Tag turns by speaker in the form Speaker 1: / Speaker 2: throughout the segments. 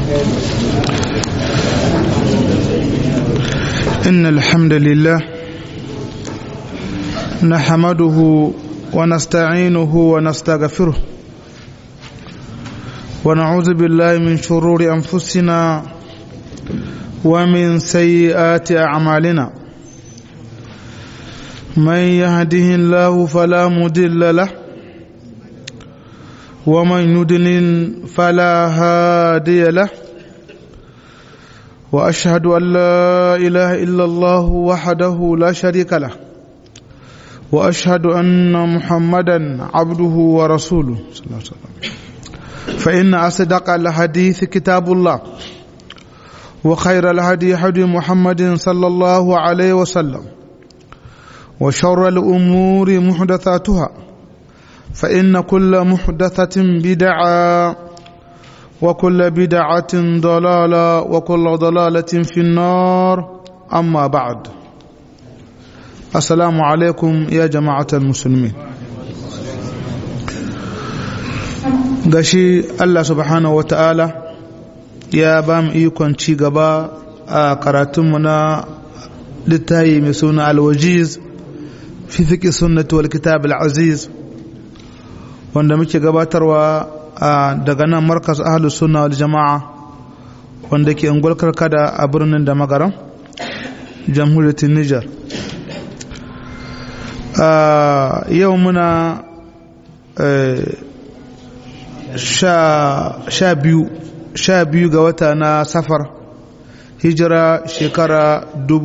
Speaker 1: إن الحمد لله نحمده ونستعينه ونستغفره ونعوذ بالله من شرور أنفسنا ومن سيئات أعمالنا من يهده الله فلا مضل له ومن يضلل فلا هادي له واشهد ان لا اله الا الله وحده لا شريك له واشهد ان محمدا عبده ورسوله صلى الله عليه وسلم فان اصدق الحديث كتاب الله وخير الهدي هدي محمد صلى الله عليه وسلم وشر الامور محدثاتها فان كل محدثه بدعه وكل بدعة ضلالة وكل ضلالة في النار أما بعد السلام عليكم يا جماعة المسلمين gashi Allah subhanahu wa ta'ala ya ba mu ikon ci gaba a karatunmu na littayi mai suna alwajiz fi fiƙi sunnati wal kitab al-aziz wanda muke gabatarwa daga nan markas ahalus sunna wal jama'a wanda ke ungwal karkada a birnin da magaran jamhuriyar niger yau muna sha biyu sha biyu ga wata na safar hijira shekara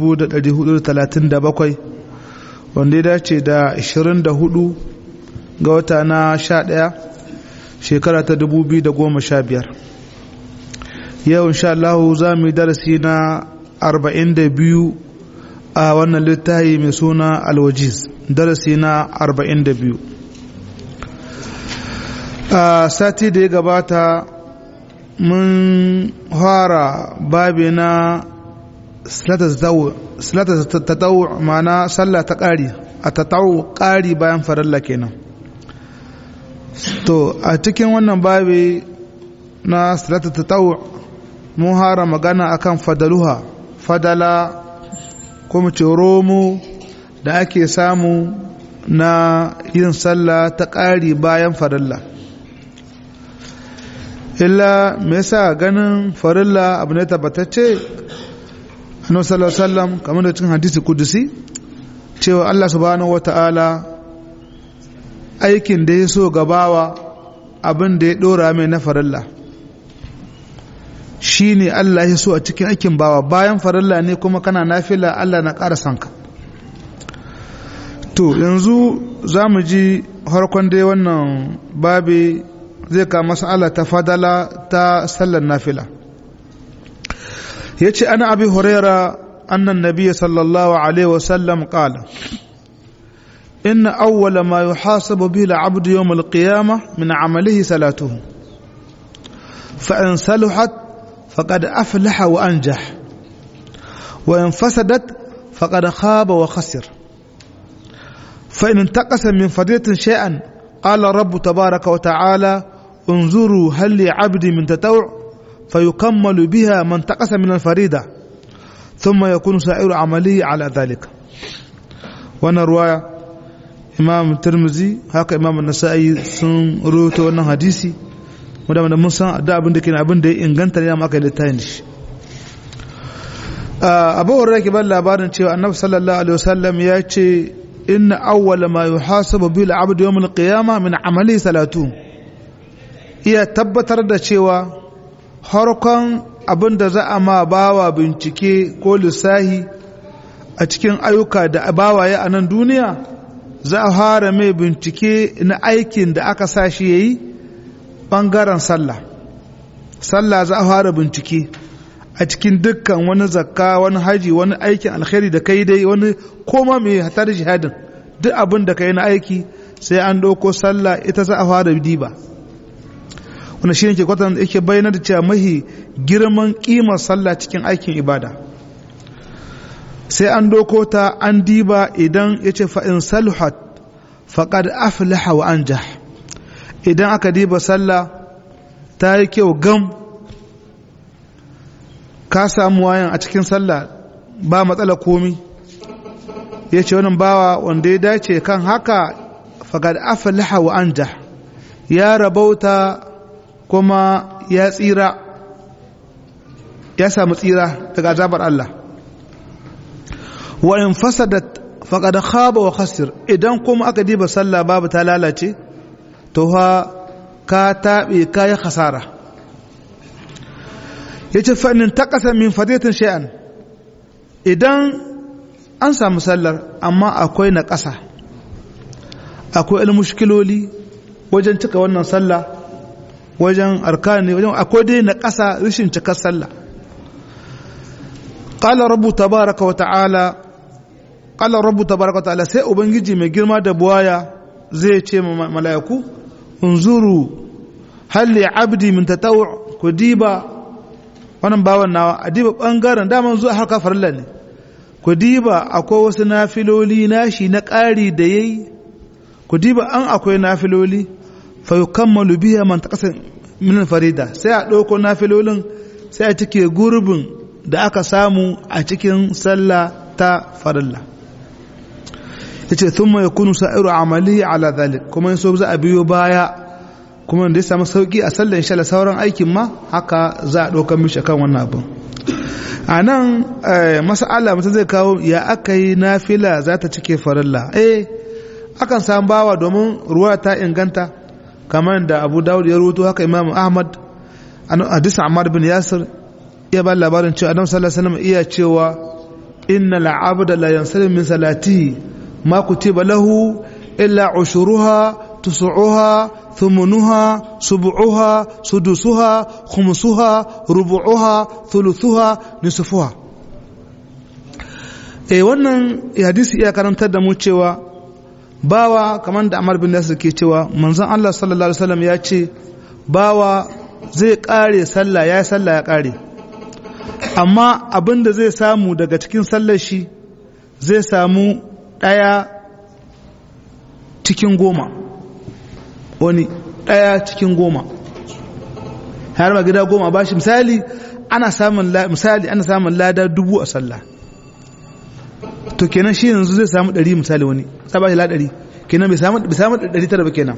Speaker 1: 1437 wanda ya dace da 24 ga wata na sha ɗaya shekara ta dubu biyu da goma sha biyar yau insha Allah za mu yi darasi na arba'in da biyu a wannan littafi mai suna alwajiz darasi na arba'in da biyu a sati da ya gabata mun fara babi na silata ta tau mana sallah ta ƙari a ta tau ƙari bayan faralla kenan to a cikin wannan babi na salatu tatawu mun hara magana akan fadaluha fadala ko mu ce romo da ake samu na yin sallah ta ƙari bayan farilla illa me yasa ganin farilla abu ne tabbatacce annabi sallallahu alaihi wasallam kamar da cikin hadisi kudusi cewa Allah subhanahu wataala aikin da ya so gabawa abin da ya ɗora mai na farilla shi ne Allah ya so a cikin aikin bawa bayan farilla ne kuma kana nafila Allah na ƙara sanka to yanzu za mu ji harkon dai wannan babi zai kama mas'ala ta fadala ta sallar nafila ya ce ana abi huraira annan nabiya sallallahu alaihi wasallam ƙala إن أول ما يحاسب به العبد يوم القيامة من عمله صلاته فإن صلحت فقد أفلح وأنجح وإن فسدت فقد خاب وخسر فإن انتقص من فضيلة شيئا قال رب تبارك وتعالى انظروا هل لعبدي من تتوع فيكمل بها من انتقص من الفريدة ثم يكون سائر عمله على ذلك وانا روايه imam turmuzi haka imam nasa'i sun rubuta wannan hadisi wadda mun san da abin da ke abin da ya inganta ne maka littafin shi abu hurra ke ban labarin cewa annabi sallallahu alaihi wasallam ya ce inna awwala ma yuhasabu bil abd yawm al qiyamah min amali salatu iya tabbatar da cewa harkon abin da za a ma bawa bincike ko lissahi a cikin ayyuka da bawaye a nan duniya za a fara mai bincike na aikin da aka sa shi ya yi ɓangaren sallah sallah za a fara bincike a cikin dukkan wani zakka wani haji wani aikin alkhairi da kai dai wani koma mai hatar jihadin duk abin da kai na aiki sai an ɗauko sallah ita za a fara diba wani shi ne ke kwatan yake bayyana da cewa mahi girman ƙimar sallah cikin aikin ibada sai an doko ta an diba idan ya ce fa'in salhat faƙad aflaha wa an idan aka diba sallah ta yi kyau gam ka samu wayan a cikin sallah ba matsala komi ya ce wannan bawa wanda ya dace kan haka fagad aflaha wa anja ya rabauta kuma ya tsira ya samu tsira daga azabar Allah wa in fasadat faqad khaba wa khasir idan kuma aka diba sallah babu ta lalace to ha ka tabe kai khasara yace fa in taqasa min fadiyatin shay'an idan an samu sallar amma akwai na ƙasa akwai mushkiloli wajen cika wannan sallah wajen arkani wajen akwai dai na ƙasa rashin cikar sallah qala rabbu tabaraka wa ta'ala qala rabbu tabaraka wa ta'ala sai ubangiji mai girma da buwaya zai ce ma mala'iku unzuru hal li abdi min tatawu ku diba wannan bawan nawa a diba bangaren daman zuwa harka farilla ne ku diba akwai wasu nafiloli nashi na ƙari da yayi ku diba an akwai nafiloli fa yukammalu biha man taqasa min farida sai a ɗauko nafilolin sai a cike gurbin da aka samu a cikin sallah ta farilla yace thumma yakunu sa'iru amali ala dhalik kuma in so za a biyo baya kuma da ya samu sauki a sallar insha Allah sauran aikin ma haka za a ɗaukar mishi kan wannan abin a nan mas'ala mutum zai kawo ya aka yi nafila za ta cike farilla eh akan samu bawa domin ruwa ta inganta kamar da abu dawud ya rubuto haka imam ahmad hadisin ammar bin yasir iya ba labarin cewa adam sallallahu alaihi wasallam iya cewa inna al'abda la yansalim min salatihi ma kutiba lahu illa ushuruha tusu'uha thumunuha subu'uha sudusuha khumsuha rubu'uha thuluthuha nisfuha eh wannan hadisi iya karantar da mu cewa bawa kamar da Amar bin Nasir ke cewa manzon Allah sallallahu alaihi wasallam ya ce bawa zai kare sallah ya sallah ya kare amma abin da zai samu daga cikin sallar shi zai samu ɗaya cikin goma wani ɗaya cikin goma har ba gida goma ba shi misali ana samun misali ana samun lada dubu a sallah to kenan shi yanzu zai samu ɗari misali wani sai ba shi la ɗari kenan bai samu bai samu ɗari tara ba kenan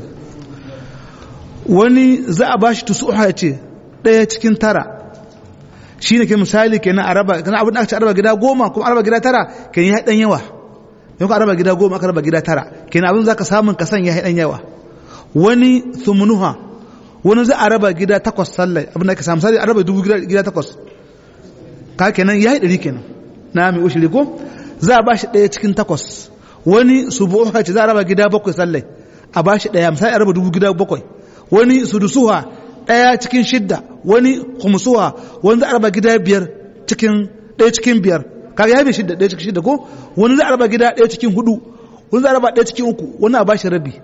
Speaker 1: wani za a bashi tusu ya ce ɗaya cikin tara shi ne ke misali kenan a raba kana abin da aka ce a raba gida goma kuma a raba gida tara kenan ya ɗan yawa yau ka raba gida goma aka raba gida tara kenan abin za ka samun kasan ya ɗan yawa wani thumunuha wani za a raba gida takwas sallai abin da aka samu misali a raba dubu gida takwas ka kenan ya yi ɗari kenan na mai ushiri ko za a ba shi ɗaya cikin takwas wani subuha ce za a raba gida bakwai sallai a ba shi ɗaya misali a raba dubu gida bakwai wani sudusuha ɗaya cikin shidda wani khumsuha wani za a raba gida biyar cikin ɗaya cikin biyar kaga ya bi shidda ɗaya cikin shidda ko wani za a raba gida ɗaya cikin hudu wani za a raba ɗaya cikin uku wani a ba shi rabi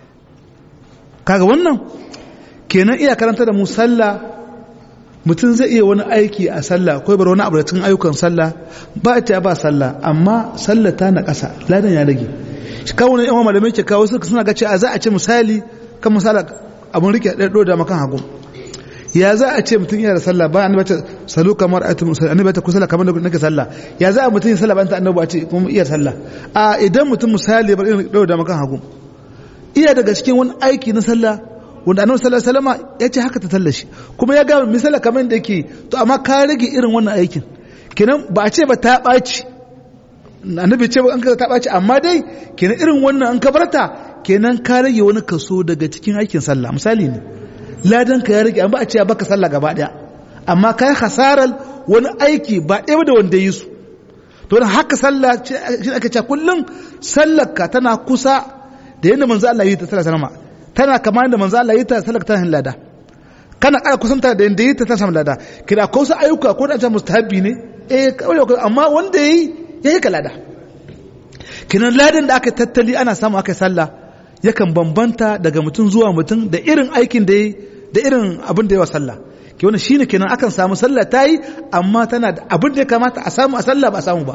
Speaker 1: kaga wannan kenan iya karanta da mu sallah mutum zai iya wani aiki a sallah ko bar wani abu da cikin ayyukan sallah ba ta ba sallah amma sallah ta na ƙasa ladan ya rage shi kawo ne yawan malamai ke kawo suka suna ga cewa za a ce misali kan misali abun rike ɗaya da makan hagu ya za a ce mutum yana da sallah ba annabi ta salu kamar ayatu musalli annabi ta kusala kamar da nake sallah ya za a mutum yin sallah ba ta annabi a ce kuma iya sallah a idan mutum misali bar irin ɗaya da makan hagu iya daga cikin wani aiki na sallah wanda annabi sallallahu alaihi wasallam ya ce haka ta tallashi kuma ya ga misala kamar da yake to amma ka rage irin wannan aikin kenan ba a ce ba ta ɓaci annabi ce ba an ka ta ɓaci amma dai kenan irin wannan an ka barta kenan ka rage wani kaso daga cikin aikin sallah misali ne ladan ka ya rage amma a ce baka sallah gaba daya amma ka yi hasarar wani aiki ba ɗaya da wanda yi su to da haka sallah shi ake cewa kullum sallar ka tana kusa da yadda manzo Allah yi ta sallar sanama tana kama da manzo Allah yi ta sallar ta lada kana ƙara kusanta da yadda yi ta ta samu lada kina ko su ayyuka ko da ta mustahabi ne eh kawai amma wanda yayi yayi ka lada kinan ladan da aka tattali ana samu aka sallah yakan bambanta daga mutum zuwa mutum da irin aikin da da irin abin da yawa sallah ke wannan shine kenan akan samu sallah ta yi amma tana da abin da ya kamata a samu a sallah ba a samu ba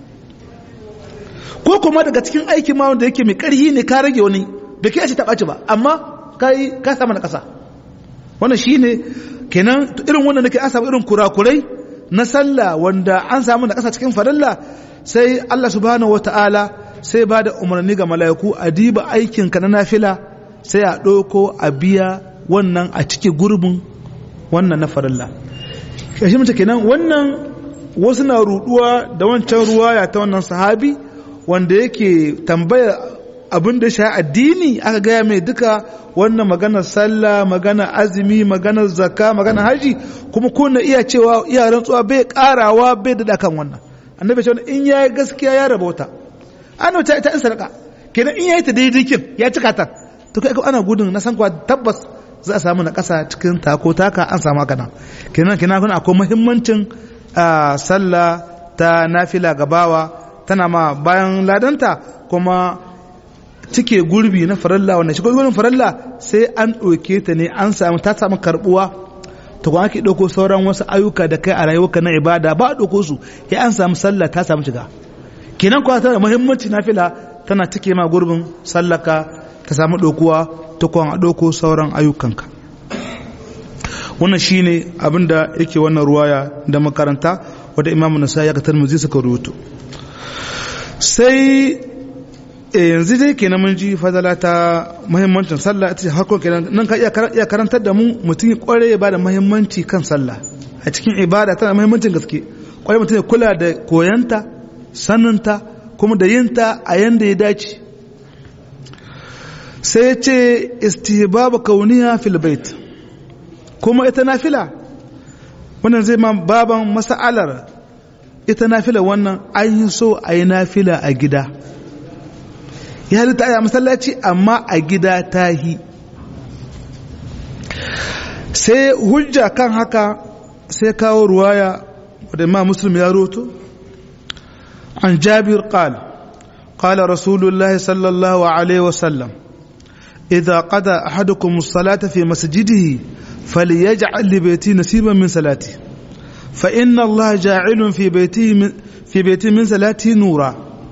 Speaker 1: ko kuma daga cikin aikin ma wanda yake mai karhi ne ka rage wani da ke ce ta ɓaci ba amma ka yi ka samu na ƙasa wannan shine kenan irin wannan nake an samu irin kurakurai na sallah wanda an samu da ƙasa cikin farilla sai Allah subhanahu wata'ala sai ba da umarni ga mala'iku a diba aikinka na nafila sai a ɗauko a biya wannan a cike gurbin wannan na farilla shi mace kenan wannan wasu na ruduwa da wancan ruwaya ta wannan sahabi wanda yake tambaya abin da sha addini aka gaya mai duka wannan maganar sallah maganar azumi maganar zakka maganar haji kuma kuna iya cewa iya rantsuwa bai karawa bai da kan wannan annabi ce in yayi gaskiya ya rabauta ana ta ita sadaka kenan in yayi ta daidai kin ya cika ta to kai ana gudun na san kuwa tabbas za a samu na kasa cikin tako taka an samu haka nan kenan kenan kuna akwai muhimmancin sallah ta nafila gabawa tana ma bayan ladanta kuma cike gurbi na faralla wanda shigo gurbin faralla sai an ɗauke ta ne an samu ta samu karbuwa ta kuma ake ɗauko sauran wasu ayyuka da kai a rayuwarka na ibada ba a ɗauko su ya an samu sallah ta samu shiga kenan kuwa tana muhimmanci nafila tana cike ma gurbin sallaka ta samu ɗaukuwa ta kuma a ɗauko sauran ayyukanka wannan shine abin da yake wannan ruwaya da makaranta wadda imamu nasa ya katar mu zai suka rubuto sai yanzu dai kenan mun ji fadala ta muhimmancin sallah ita ce harkon kenan nan ka iya karantar da mu mutum ya kware ya bada muhimmanci kan sallah a cikin ibada tana muhimmancin gaske kware mutum ya kula da koyanta saninta kuma da yinta a yanda ya dace sai ya ce istihbabu kauniya fil bait kuma ita nafila wannan zai ma baban masa'alar ita nafila wannan an yi so a yi nafila a gida ya halitta a masallaci amma a gida ta yi sai hujja kan haka sai kawo ruwaya wadda ma muslim ya roto an jabir qal قال رسول الله صلى الله عليه وسلم إذا قضى أحدكم الصلاة في مسجده فليجعل لبيته نصيبا من صلاته فإن الله جاعل في بيته من في بيته من صلاته نورا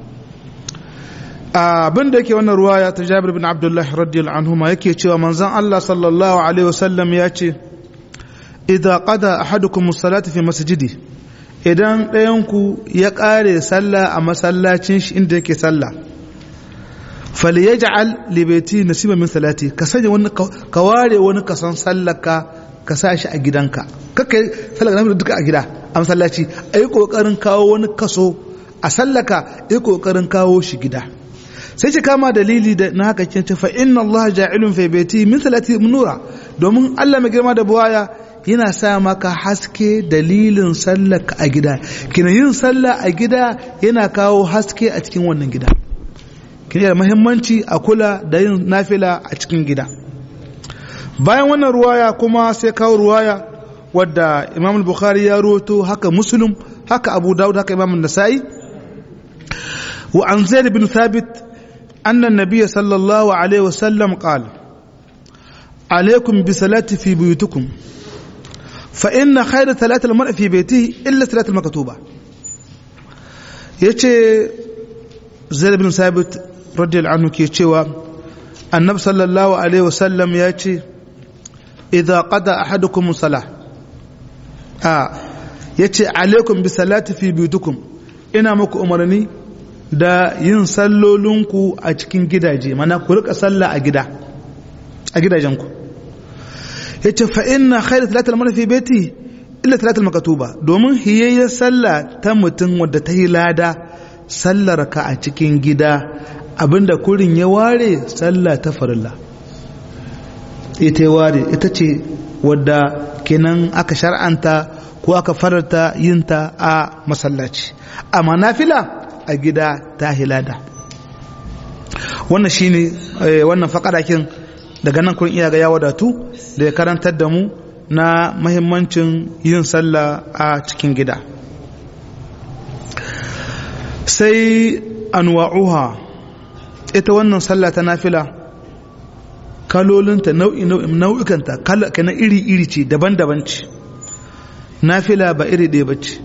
Speaker 1: abin da yake wannan ruwaya ta Jabir bin Abdullah radiyallahu anhu ma yake cewa manzon Allah sallallahu alaihi wasallam ya ce idza qada ahadukum as-salata fi masjidi idan ɗayanku ya ƙare sallah a masallacin shi inda yake sallah falyaj'al li baiti nasiba min salati ka sanya wani ka ware wani kason sallaka ka sa shi a gidanka kaka sallar nafi duka a gida a masallaci ayi kokarin kawo wani kaso a sallaka ayi kokarin kawo shi gida sai ce kama dalili da na haka kin fa inna Allah ja'ilun fi baiti min salati nura domin Allah mai girma da buwaya yana sa maka haske dalilin sallaka a gida kina yin sallah a gida yana kawo haske a cikin wannan gida kina da muhimmanci a kula da yin nafila a cikin gida bayan wannan ruwaya kuma sai kawo ruwaya wadda imam bukhari ya roto haka muslim haka abu dawud haka imam nasa'i wa an zaid bin thabit anna an-nabiy sallallahu alaihi wasallam qala عليكم بصلاة في بيوتكم فإن خير ثلاثة المرء في بيته إلا ثلاثة المكتوبة يتي زيد بن ثابت رضي الله عنه كي يتشوى النبي صلى الله عليه وسلم يأتي إذا قضى أحدكم الصلاة آه يتي عليكم بصلاة في بيوتكم ina muku umarni da yin sallolinku a cikin gidaje mana ku rika sallah a gida a gidajenku ya ce fa'inna khairu talatul mana fi beti illa talatul makatuba domin hiyayyar sallah ta mutum wadda ta yi lada sallar ka a cikin gida abinda kurin ya ware sallah ta farilla ita ya ware ita ce wadda kenan aka shar'anta ko aka fararta yinta a masallaci amma nafila a gida ta hilada wannan shine wannan faƙadakin daga nan kun iya ga ya wadatu da ya karantar da mu na mahimmancin yin sallah a cikin gida sai anwa'uha ita wannan sallah ta nafila kalolinta nau'i nau'ikanta kana iri iri ce daban-daban ce nafila ba iri ɗaya ba ce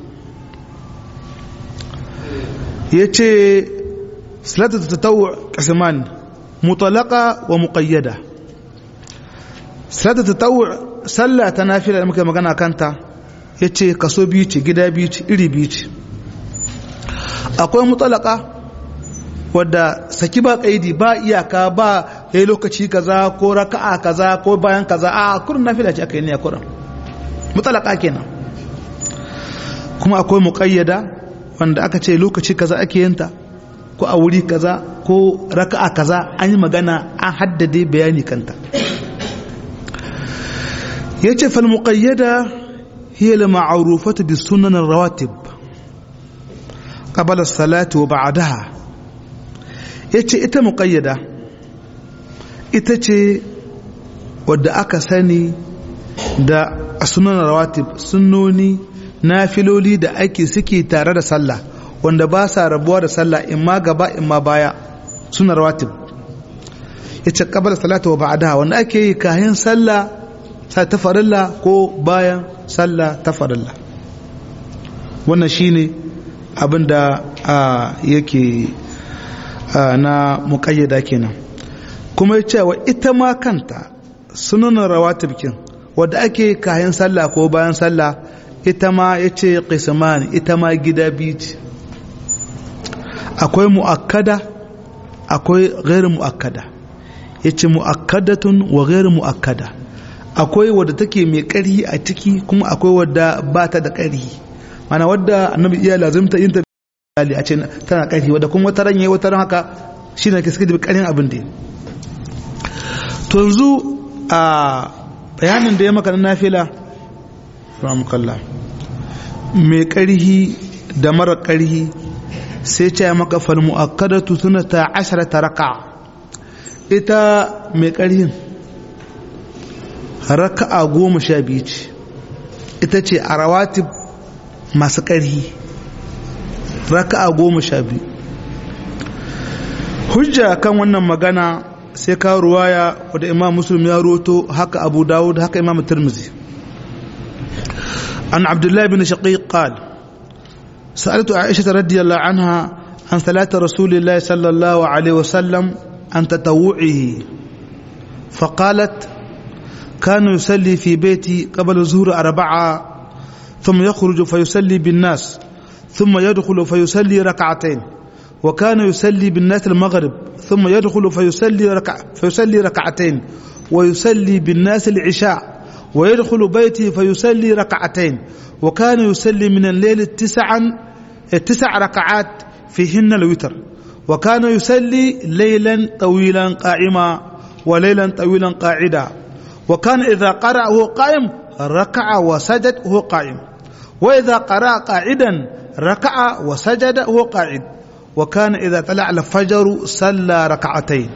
Speaker 1: ya ce salatu ta tattawo ƙasiman mutalaka wa muƙayyada salatu tatawwu sallah ta nafila da muka magana kanta ya ce kaso biyu ce gida biyu ce iri biyu ce akwai mutsalaka wadda saki ba kaidi ba iyaka ba ya yi lokaci kaza ko raka'a kaza ko bayan kaza a kurin nafila ce aka yi ne a kurin mutsalaka kenan kuma akwai muƙayyada wanda aka ce lokaci kaza ake yinta ko a wuri kaza ko raka'a kaza an yi magana an haddade bayani kanta ya ce fal muƙayyada hiya la ma'arufatu bi sunan rawatib qabla as-salati wa ba'daha yace ita muƙayyada ita ce wadda aka sani da sunan rawatib sunnoni nafiloli da ake suke tare da sallah wanda ba sa rabuwa da sallah imma gaba imma baya suna rawatib yace qabla salati wa ba'daha wanda ake yi kayan sallah sai ta farilla ko bayan sallah ta farilla wannan shine abinda yake na muƙayyada kenan kuma yace wa ita ma kanta sunan rawatib kin wanda ake kayan sallah ko bayan sallah ita ma yace qisman ita ma gida biyu ce akwai mu'akkada akwai gairu mu'akkada yace mu'akkadatun wa gairu mu'akkada akwai wadda take mai ƙarhi a ciki kuma akwai wadda ba ta da ƙarhi mana wadda annabi iya lazimta yin ta a ce tana ƙarhi wadda kuma wata ran yayi wata ran haka shine ke suka da ƙarhin abin da to yanzu a bayanin da ya maka na nafila rahmukallah mai ƙarhi da mara ƙarhi sai ce maka fal mu'akkadatu sunata asharata raka'a ita mai ƙarhin raka'a goma sha biyu ce ita ce a rawatib masu ƙarhi raka'a goma sha biyu hujja kan wannan magana sai ka ruwaya wadda imam muslim ya roto haka abu dawud haka imam tirmizi an abdullahi bin shaqiq qala سألت عائشة رضي الله عنها عن صلاة رسول الله صلى الله عليه وسلم عن تطوعه فقالت كان يصلي في بيتي قبل الظهر أربعة ثم يخرج فيصلي بالناس ثم يدخل فيصلي ركعتين وكان يصلي بالناس المغرب ثم يدخل فيصلي ركع فيصلي ركعتين ويصلي بالناس العشاء ويدخل بيتي فيصلي ركعتين وكان يصلي من الليل تسعا تسع ركعات فيهن الوتر وكان يصلي ليلا طويلا قائما وليلا طويلا قاعدا وكان إذا قرأ وهو قائم ركع وسجد وهو قائم وإذا قرأ قاعدا ركع وسجد وهو قاعد وكان إذا طلع الفجر صلى ركعتين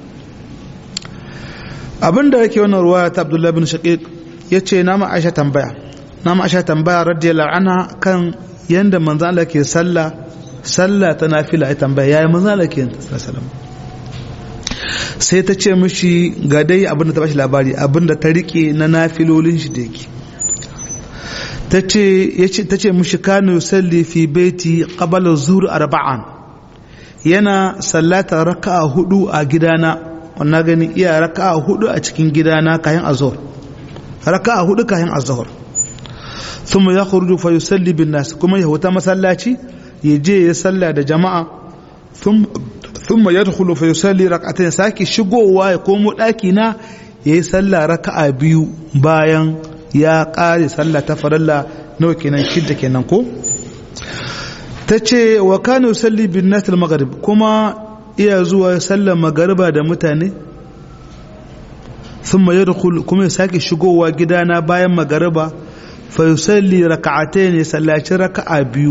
Speaker 1: abin da yake wannan ruwaya ta Abdullah bin Shaqiq yace na ma Aisha tambaya na ma Aisha tambaya radiyallahu anha kan yanda manzo Allah ke sallah sallah ta nafila ai tambaya yayi manzo Allah ke sallallahu sai ta ce mishi ga dai abin da ta bashi labari abin da ta rike na nafilolin shi da yake ta ce yace ta ce mishi kanu yusalli fi baiti qabala zuhr arba'an yana sallata raka'a hudu a gidana wannan gani iya raka'a hudu a cikin gidana kayan azhar raka'a hudu kayan azhar thumma yakhruju fa yusalli bin nas kuma ya huta masallaci ya je ya salla da jama'a thumma yadkhulu fa yusalli rak'atayn saki shigowa ya komo daki na yayi salla raka'a biyu bayan ya kare salla ta farilla nawa kenan shidda kenan ko tace wa kana yusalli bin nas al-maghrib kuma iya zuwa sallar magariba da mutane thumma yadkhul kuma ya sake shigowa gidana bayan magariba fa yusalli rak'atayn ya sallaci raka'a biyu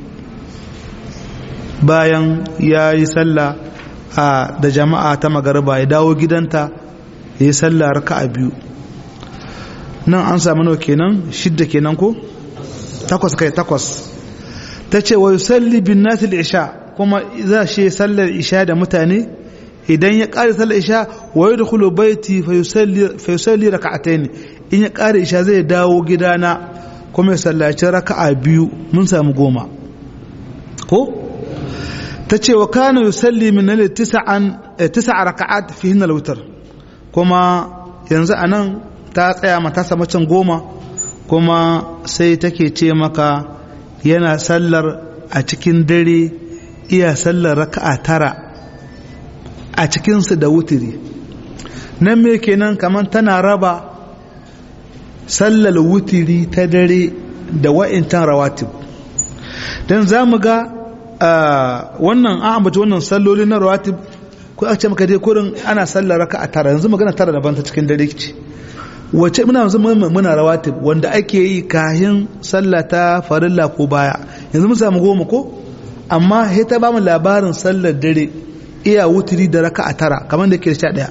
Speaker 1: bayan ya yi sallah da jama'a ta magariba ya dawo gidanta ya yi sallah raka'a biyu nan an samu nawa kenan shidda kenan ko takwas kai takwas ta ce wa yusalli bin nasil isha kuma za shi sallar isha da mutane idan ya ƙare sallar isha wa ya dukulu baiti fa yusalli raka'atayn in ya ƙare isha zai dawo gidana kuma ya sallaci raka'a biyu mun samu goma ko ta ce wa kana yusalli min nail tis'an tis'a raka'at fi hinna al kuma yanzu anan ta tsaya mata samu can goma kuma sai take ce maka yana sallar a cikin dare iya sallar raka'a tara a cikinsu da wutiri nan me kenan kamar tana raba sallar wutiri ta dare da wa'intan rawatib don za mu ga wannan an ambaci wannan salloli na rawatib ko aka ce maka dai kurin ana sallar raka'a tara yanzu magana tara daban ta cikin dare ce wace muna yanzu muna rawatib wanda ake yi kahin sallah ta farilla ko baya yanzu mun samu goma ko amma sai ta bamu labarin sallar dare iya wutiri da raka'a tara kamar da ke sha daya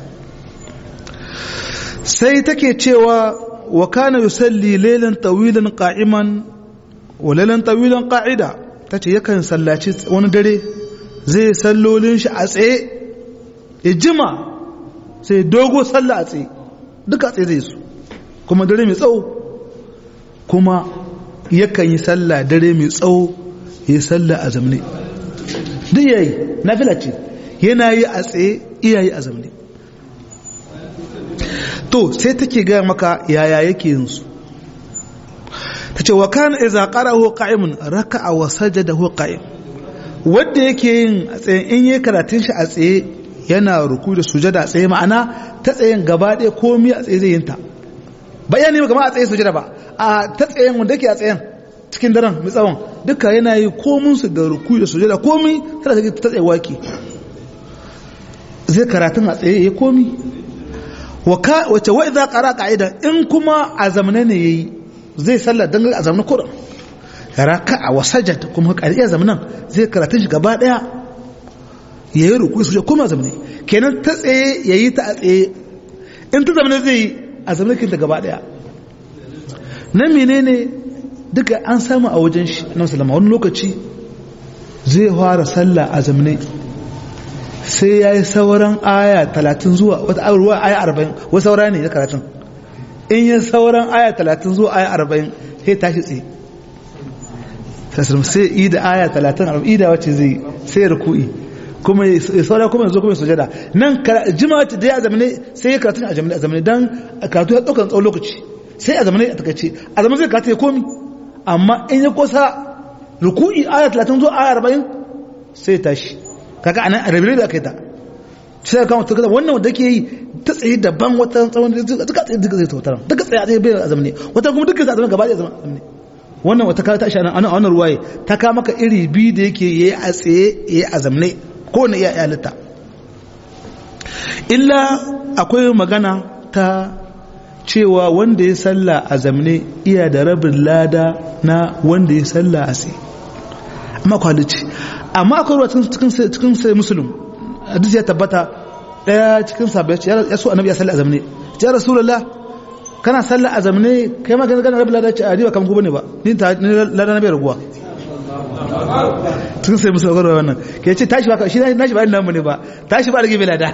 Speaker 1: sai take cewa wa kana yusalli laylan tawilan qa'iman wa laylan tawilan qa'ida tace yakan sallaci wani dare zai sallolin shi a tsaye ya jima sai dogo sallah a tsaye duka a tsaye zai su kuma dare mai tsawo kuma yakan yi sallah dare mai tsawo ya yi sallah a zamne duk yayi na ce yana yi a tsaye iyayi a zamne to sai take gaya maka yaya yake yin su ta ce wa kana iza qarahu qa'imun raka'a wa sajadahu qa'im wanda yake yin a tsaye in yi karatun shi a tsaye yana ruku da sujada a tsaye ma'ana ta tsayen gaba ɗaya komi a tsaye zai yin ta bayani ba kama a tsaye sujada ba a ta tsayen wanda yake a tsayen cikin daren mai tsawon duka yana yi komin su da ruku da sujada komi tana ta tsaye waki zai karatun a tsaye ya komi wace wa idza qara qa'ida in kuma a zamane ne yayi zai sallar dan a zamanin kuran raka'a wa sajad kuma qariya zamanan zai karatun shi gaba daya yayi ruku su kuma zamane kenan ta tsaye yayi ta a tsaye in ta zamane zai yi a zamanin kin gaba daya nan menene duka an samu a wajen shi annabi sallama wani lokaci zai fara sallah a zamane sai ya yi sauran aya talatin zuwa wata ruwa aya arba'in wasu saura ne ya karatun in yi sauran aya talatin zuwa aya arba'in sai tashi tsaye sai yi da aya talatin arba'in da wacce zai sai ruku'i kuma ya saura kuma yanzu kuma ya sujada nan jima da ya zamane sai ya karatun a zamane don karatu ya ɗaukan tsawon lokaci sai a zamane a takaice a zamane zai karatu ya komi amma in ya kusa ruku'i aya talatin zuwa aya arba'in sai tashi kaga anan rabirai da aka yi ta sai ka mutu wannan wanda ke yi ta tsaye daban wata tsawon duka tsaye duka zai tautar duka tsaye a tsaye bai azam ne wata kuma duka zai azam gaba da azam ne wannan wata kawo ta shi anan wannan ruwaye ta kawo maka iri biyu da yake yayi a tsaye yayi azam ne ko na iya halitta illa akwai magana ta cewa wanda ya salla a zamne iya da rabin lada na wanda ya salla a tsaye amma kwalici amma akwai ruwa cikin sai musulun hadisi ya tabbata daya cikin sabai ya so annabi ya salli azamne ya rasulullah kana salli azamne kai ma ganin rabin lada ce a riba kamar gobe ne ba ni ta ni lada na bai raguwa cikin sai musulun akwai wannan ke ce tashi ba shi na shi ba namu ne ba tashi ba rage bai lada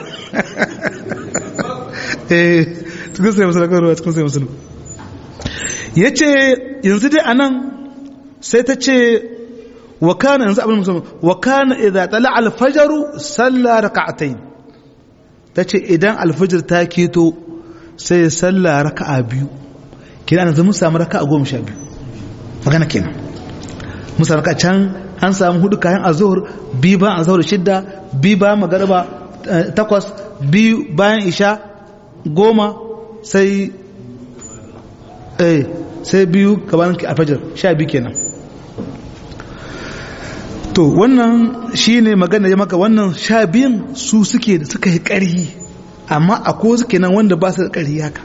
Speaker 1: eh cikin sai musulun akwai ruwa cikin sai musulun ya ce yanzu dai anan sai ta ce وكان ينزع ابن مسلم وكان اذا طلع الفجر صلى ركعتين tace idan alfajir ta keto sai ya salla raka'a biyu kina yanzu mun samu raka'a goma sha biyu magana kenan mun samu raka'a can an samu hudu kayan azhur bi ba azhur shidda bi ba magariba takwas bi bayan isha goma sai eh sai biyu gaban alfajir sha biyu kenan to wannan shi ne magana ya maka wannan sha biyun su suke da suka yi ƙarhi amma a ko suke nan wanda ba su da ƙarhi haka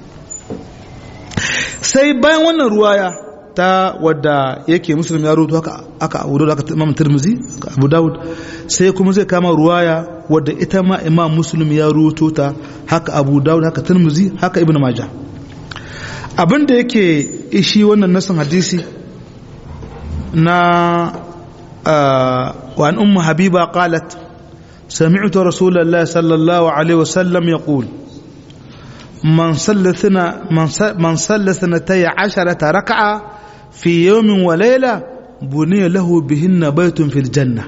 Speaker 1: sai bayan wannan ruwaya ta wadda yake musulmi ya rutu haka aka abu da aka imam turmuzi abu dawud sai kuma zai kama ruwaya wadda ita ma imam muslim ya rutu ta haka abu dawud haka turmuzi haka ibn majah abin da yake ishi wannan nasin hadisi na وعن أم حبيبة قالت سمعت رسول الله صلى الله عليه وسلم يقول من صلى من صلى اثنتي عشرة ركعة في يوم وليلة بني له بهن بيت في الجنة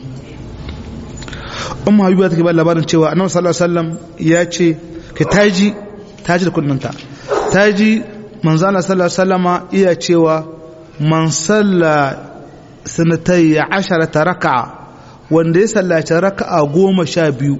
Speaker 1: أم حبيبة تكبر labarin cewa annabi sallallahu alaihi wasallam ya ce ka taji taji da kunnanta taji manzo Allah sallallahu alaihi wasallama iya cewa man salla sanatai asharata raka'a wanda ya sallaci raka'a goma sha biyu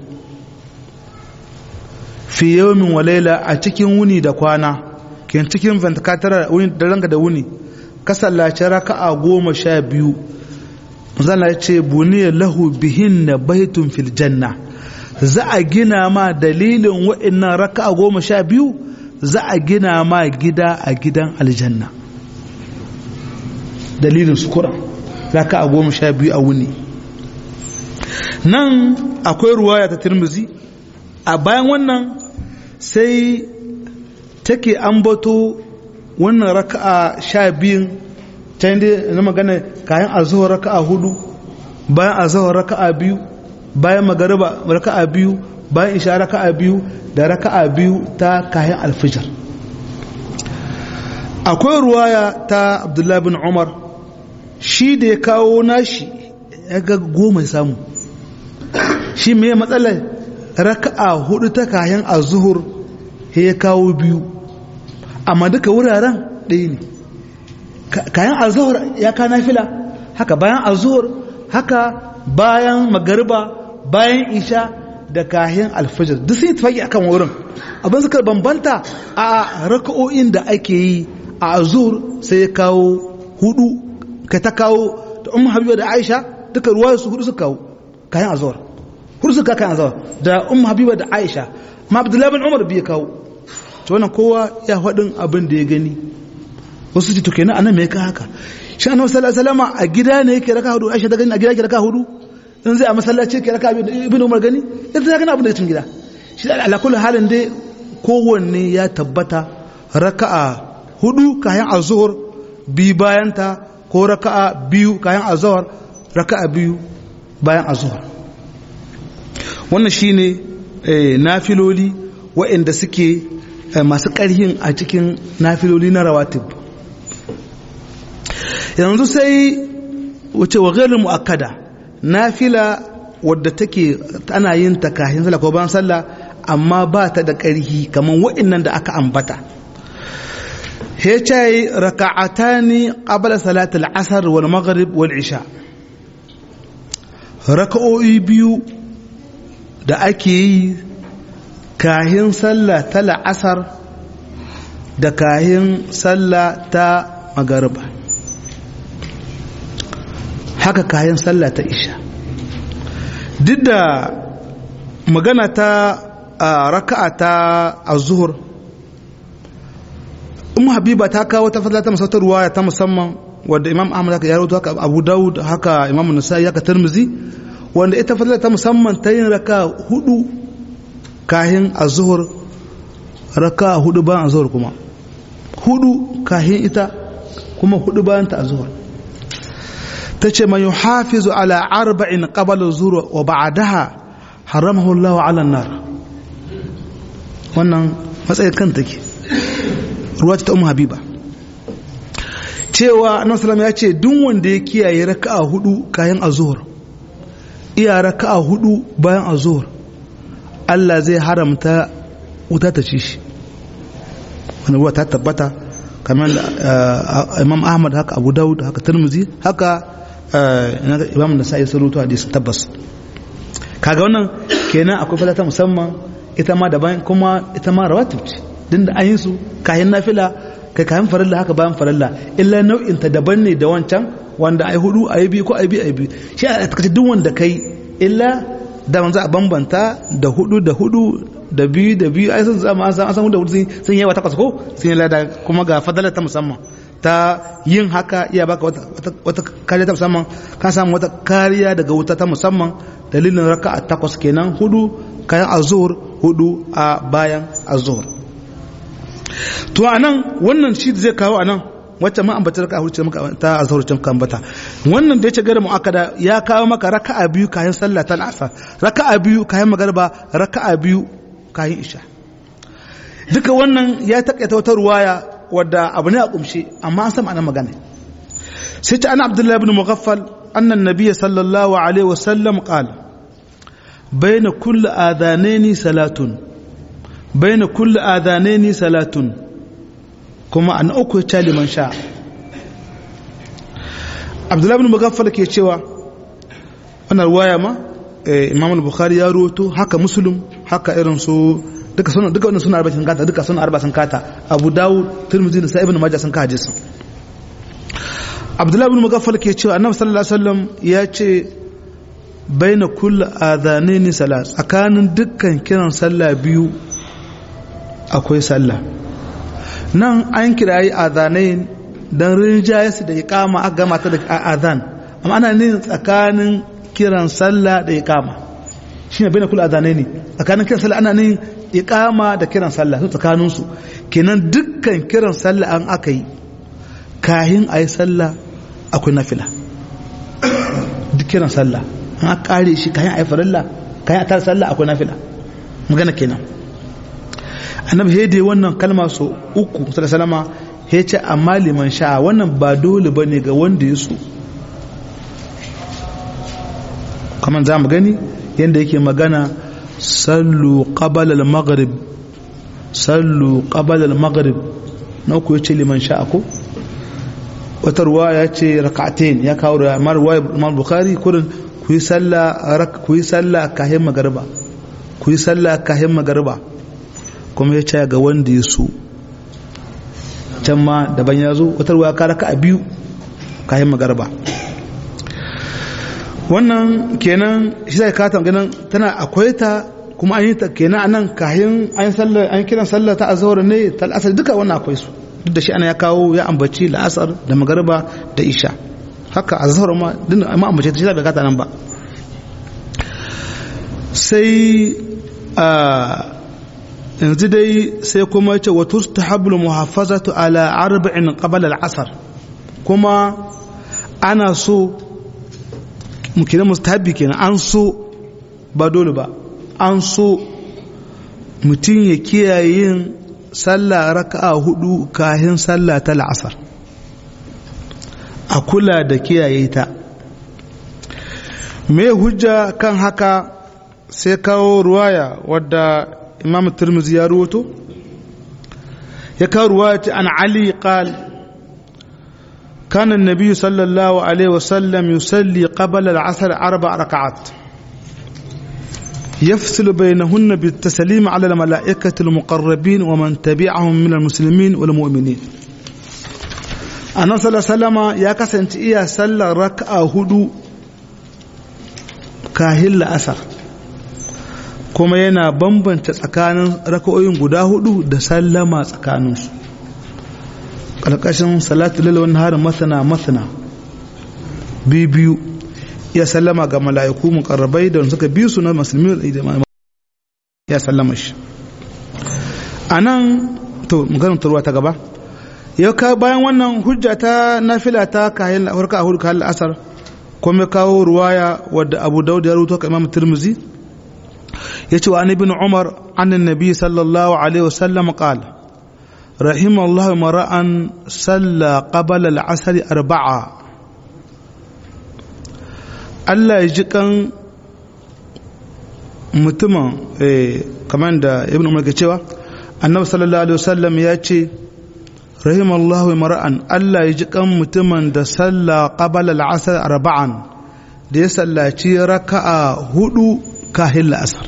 Speaker 1: fi yawmin wa laila a cikin wuni da kwana kin cikin vantakatar wuni da ranka da wuni ka sallaci raka'a goma sha biyu zana ya ce buniya lahu bihin na baitun fil janna za a gina ma dalilin wa'annan raka'a goma sha biyu za a gina ma gida a gidan aljanna dalilin sukura raka'a goma sha biyu a wuni nan akwai ruwaya ta tirmizi a bayan wannan sai take ambato wannan raka'a sha biyun ta yi na magana kayan azuhar raka'a hudu bayan azuhar raka'a biyu bayan magariba raka'a biyu bayan isha raka'a biyu da raka'a biyu ta kayan alfijar akwai ruwaya ta abdullahi bin umar shi da ya kawo nashi ya ga goma samu shi mai matsalar raka'a hudu ta kayan azuhur ya kawo biyu amma duka wuraren ɗaya ne kayan azuhur ya ka nafila haka bayan azuhur haka bayan magariba bayan isha da kayan alfajir duk sun yi tafaki akan wurin abin suka bambanta a raka'o'in da ake yi a azur sai ya kawo hudu ka ta kawo da umar habiba da aisha duka ruwa su hudu suka kawo kayan azur hudu suka kayan azur da umar habiba da aisha ma abdullahi bin umar biya kawo to wannan kowa ya faɗin abin da ya gani wasu ce to kenan anan me ka haka shi annabi sallallahu alaihi wasallam a gida ne yake raka hudu aisha da gani a gida yake raka hudu in zai a masallaci yake raka ibn umar gani idan ya gani abin da cikin gida shi da ala kullu halin dai kowanne ya tabbata raka'a hudu kayan azhur bi bayan ta ko raka'a biyu kayan azhur raka'a biyu bayan azhur wannan shine nafiloli waɗanda suke masu ƙarhin a cikin nafiloli na rawatib yanzu sai wace wa gairin mu'akkada nafila wadda take ana yin ta kahin sallah ko bayan sallah amma ba ta da ƙarhi kamar wa'annan da aka ambata he ce raka'atani qabla salat al-asr wal maghrib wal isha raka'o'i biyu da ake yi kahin sallah ta la'asar da kahin sallah ta magariba haka kayan sallah ta isha duk da magana ta raka'a ta azuhur umu habiba ta kawo ta fadla ta masautar ruwaya ta musamman wadda imam ahmad haka ya rawaito haka abu dawud haka imam nasa'i haka tirmizi wanda ita fadla ta musamman ta yin raka hudu kahin azuhur raka hudu bayan azuhur kuma hudu kahin ita kuma hudu bayan ta azuhur ta ce man yuhafizu ala arba'in qabala zuwa wa ba'daha haramahu Allah ala nar wannan matsayin kan take ruwa ta ummu habiba cewa annabi sallallahu ya ce duk wanda ya kiyaye raka'a hudu kayan azhur iya raka'a hudu bayan azhur Allah zai haramta wuta ta ci shi wannan ruwa ta tabbata kamar Imam Ahmad haka Abu Dawud haka Tirmidhi haka imam da sa'i surutu hadisi tabbas kaga wannan kenan akwai falata musamman ita ma daban kuma ita ma rawatib ce din da an yi su kayan nafila kai kayan farilla haka bayan farilla illa nau'in ta daban ne da wancan wanda ai hudu ai biyu ko ai biyu ai biyu shi a takace duk wanda kai illa da manzo a bambanta da hudu da hudu da biyu da biyu ai sun zama an san an san da hudu sun yi wa takwas ko sun yi lada kuma ga fadala ta musamman ta yin haka iya baka wata kariya ta musamman ka samu wata kariya daga wuta ta musamman dalilin raka a takwas kenan hudu kayan azur hudu a bayan azur to a nan wannan shi zai kawo a nan wacce ma ambata raka hudu ta azur can kan bata wannan da ya ce gare mu'akada ya kawo maka raka'a biyu kayan sallah ta asar raka'a biyu kayan magarba raka'a biyu kayan isha duka wannan ya takaita wata ruwaya wadda abu ne a kumshe amma an san ana magana sai ta ana abdullahi ibn mughaffal annan nabiy sallallahu alaihi wasallam qala bayna kulli adhanaini salatun bayna kulli adhanaini salatun kuma an uku ya ce liman sha abdullahi bin mugaffal ke cewa wannan ruwaya ma imam al-bukhari ya ruwato haka muslim haka irin su duka suna duka wannan suna arba'in kata duka suna arba'in kata abu dawud tirmidhi da sa'ibin majah sun ka hadisin abdullahi bin mugaffal ke cewa annabi sallallahu alaihi wasallam ya ce baina kulli adhanaini salat tsakanin dukkan kiran sallah biyu akwai sallah nan an kirayi adhanain dan rinjaye su da iqama aka gama ta da adhan amma ana ne tsakanin kiran sallah da iqama shine baina kulli adhanaini tsakanin kiran sallah ana ne iqama da kiran sallah su tsakanin su kenan dukkan kiran sallah an aka yi kahin ayi sallah akwai nafila duk kiran sallah an kare shi kayan ayi farilla kayan a tara sallah akwai nafila magana kenan annabi hede wannan kalma so uku salama ya ce amma liman sha'a wannan ba dole ba ne ga wanda ya so kamar za mu gani yadda yake magana sallu qabalal maghrib sallu qabalal maghrib na uku ya ce liman sha'a ko wata ruwa ya ce raka'atain ya kawo da amma ruwa imam bukhari kurin ku yi sallah ku yi sallah kahin magariba ku yi sallah kahin magariba kuma ya ce ga wanda ya so can ma daban ya zo wata ruwa ka raka a biyu kayan magarba wannan kenan shi zai kata ganin tana akwai ta kuma an yi ta kenan a nan kayan an sallar an kiran sallar ta azhar ne ta al'asar duka wannan akwai su duk da shi ana ya kawo ya ambaci la'asar da magarba da isha haka azhar ma din amma ambace ta shi zai kata nan ba sai a yanzu dai sai kuma ce wa tustahabul muhaffazatu ala arba'in qabla al-asr kuma ana so mukina mustahabi kenan an so ba dole ba an so mutum ya kiyaye yin sallah raka'a hudu kahin sallah ta la'asar a kula da kiyaye ta me hujja kan haka sai kawo ruwaya wadda imam turmuzi ya ruwato ya kawo ruwaya an ali qal كان النبي صلى الله عليه وسلم يصلي قبل العصر أربع ركعات يفصل بينهن بالتسليم على الملائكة المقربين ومن تبعهم من المسلمين والمؤمنين أنا صلى الله عليه وسلم يا كسنت إيا صلى ركعة هدو كاهل أثر kuma yana bambanta tsakanin raka'o'in guda hudu da sallama tsakaninsu ƙarƙashin salatu lalwan harin masana masana biyu ya sallama ga mala'iku mukarrabai da suka biyu su na musulmi ya sallama shi a nan to maganin turwa ta gaba ya ka bayan wannan hujja ta nafila ta kayan harka a hudu kayan la'asar kuma kawo ruwaya wadda abu daud ya rubuta ka imam tirmizi ya ce wa an ibn umar annan nabi sallallahu alaihi wasallam qala رحم الله مرأ صلى قبل العصر أربعة Allah ya ji kan mutumin kamar da ibn umar ke cewa annabi sallallahu alaihi wasallam ya ce rahimallahu mar'an Allah ya ji kan mutumin da salla qabala al-asr arba'an da ya sallaci raka'a hudu kahin la'asar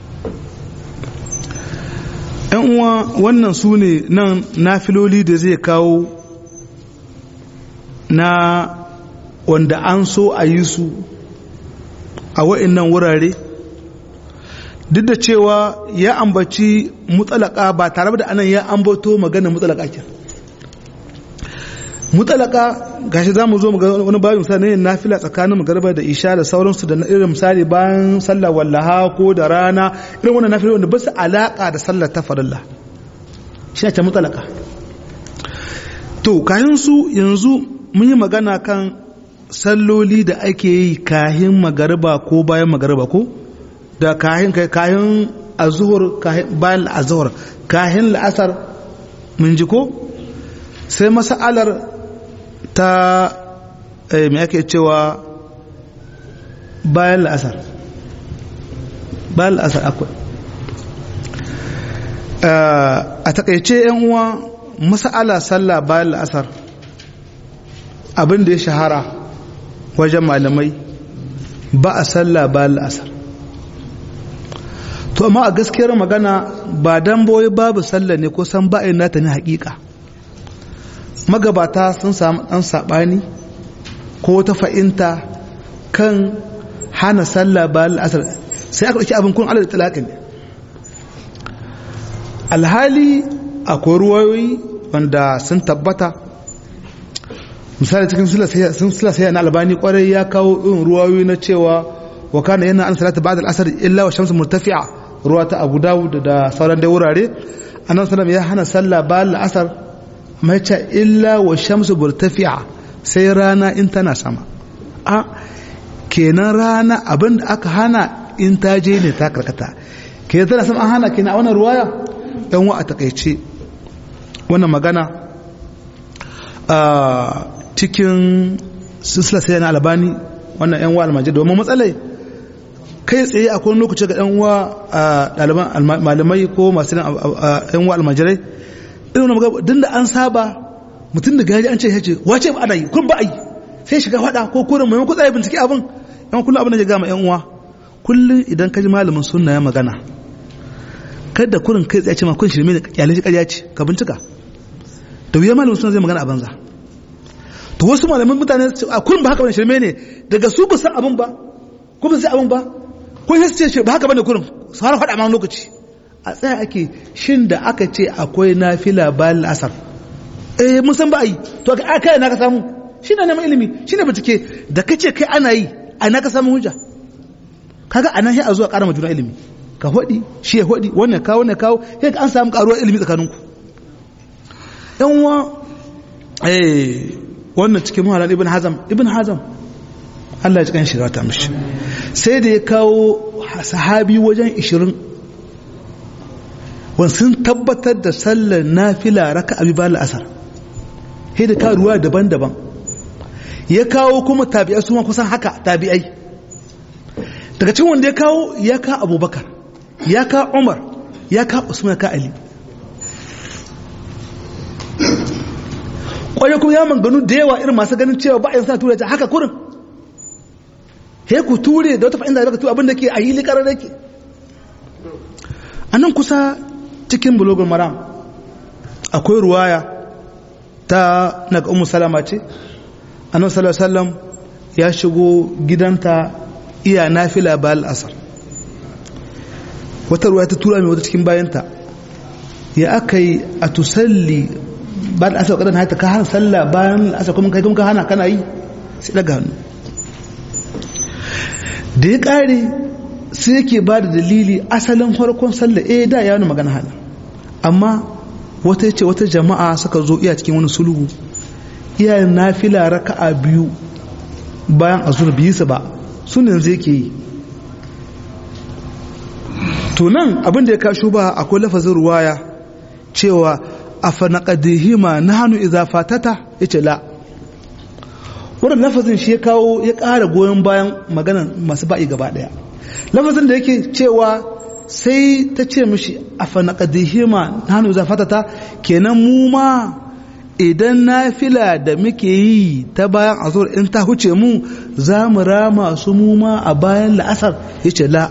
Speaker 1: ‘yan uwa wannan su ne nan nafiloli da zai kawo na wanda an so a yi su a wa'innan wurare duk da cewa ya ambaci mutsalaka ba tare da anan ya ambato magana mutsalaka ke mutsalaka gashi za mu zo wani bayan misali ne nafila tsakanin magarba da isha da sauransu da irin misali bayan sallah wallaha ko da rana irin wannan nafila wanda ba su alaka da sallar ta farilla shi ta mutsalaka to kayan su yanzu mun yi magana kan salloli da ake yi kahin magarba ko bayan magarba ko da kahin kahin azuhur bayan azuhur kahin la'asar mun ji ko sai mas'alar ta mai ake cewa bayan la'asar bayan la'asar akwai a takaice yan uwa mas'ala sallah bayan la'asar abin da ya shahara wajen malamai ba a sallah bayan la'asar to amma a gaskiyar magana ba dan boye babu sallah ne ko san ba nata ne hakika magabata sun samu dan sabani ko ta fa'inta kan hana sallah bayan la'asar sai aka ɗauki abin kun alal talaƙin alhali akwai ruwayoyi wanda sun tabbata misali cikin sun sai na albani kwarai ya kawo irin ruwayoyi na cewa wa kana yana an salata ba'da al-asr illa wa shamsu murtafi'a ruwa ta Abu Dawud da sauran dai wurare annabi sallam ya hana sallah ba'da al-asr mai ce illa wa shamsu murtafi'a sai rana in tana sama a kenan rana abin da aka hana in ta je ne ta karkata kenan tana sama an hana kenan a wannan ruwaya dan wa a takaice wannan magana a cikin sisla sai na albani wannan yan wa almajiri domin matsalai kai tsaye akwai lokaci ga yan wa ɗaliban malamai ko masu yan wa almajirai irin wani magana din da an saba mutum da gaji an ce yace wace ba ana yi kun ba a yi sai shiga faɗa ko kurin mai kuɗa bincike abin yan kullum abin da ya gama yan uwa kullum idan ka ji malamin sunna ya magana kada kurin kai tsaye ce ma kun shirme da kyalin shi ƙarya ce ka bincika da wuya malamin sunna zai magana a banza to wasu malaman mutane a kurin ba haka bane shirme ne daga su ba san abin ba ko ba san abin ba ko sai ce ba haka bane kurin su har faɗa ma lokaci a tsaya ake shin da aka ce akwai nafila bayan asar eh mun san ba a yi to a kai na ka samu shi ne neman ilimi shi ne bincike da kace kai ana yi a na ka samu hujja kaga anan sai a zuwa ƙara juna ilimi ka hodi shi ya hodi wannan kawo wannan kawo sai an samu ƙaruwar ilimi tsakaninku yan uwa eh wannan cikin muhallan ibn hazam ibn hazam Allah ya cikin shiga ta mishi sai da ya kawo sahabi wajen 20 wani sun tabbatar da sallar nafila raka abi ba la'asar sai da kawo ruwa daban-daban ya kawo kuma tabi'ai su ma kusan haka tabi'ai daga cikin wanda ya kawo ya ka abubakar ya ka umar ya ka usman ka ali kwaye kuma ya manganu da yawa irin masu ganin cewa ba a yin sa tura ta haka kurin he ku ture da wata fa'inda da baka tura abin da ke a yi likarar da ke a nan kusa cikin bulogun maram akwai ruwaya ta naga umu salama ce annabi sallallahu alaihi wasallam ya shigo gidanta iya nafila ba al'asar wata ruwa ta tura mai wata cikin bayanta ya aka yi a tusalli ba da asar kadan haita ka hana sallah bayan asar kuma kai kuma ka hana kana yi sai daga hannu da ya kare sai yake ba da dalili asalin farkon sallah eh da ya wani magana hana amma wata ce wata jama'a suka zo iya cikin wani sulhu iyayen nafila raka'a biyu bayan azur biyu su ba sunan zai ke yi to nan abin da ya kasho ba akwai lafazin ruwaya cewa a fanaqadihima nahnu idza fatata yace la wannan lafazin shi ya kawo ya ƙara goyon bayan maganar masu ba'i gaba daya lafazin da yake cewa sai ta ce mishi a fanaqadihima nahnu idza fatata kenan mu ma idan nafila da muke yi ta bayan azur in ta huce mu za mu rama su mu ma a bayan la'asar yace la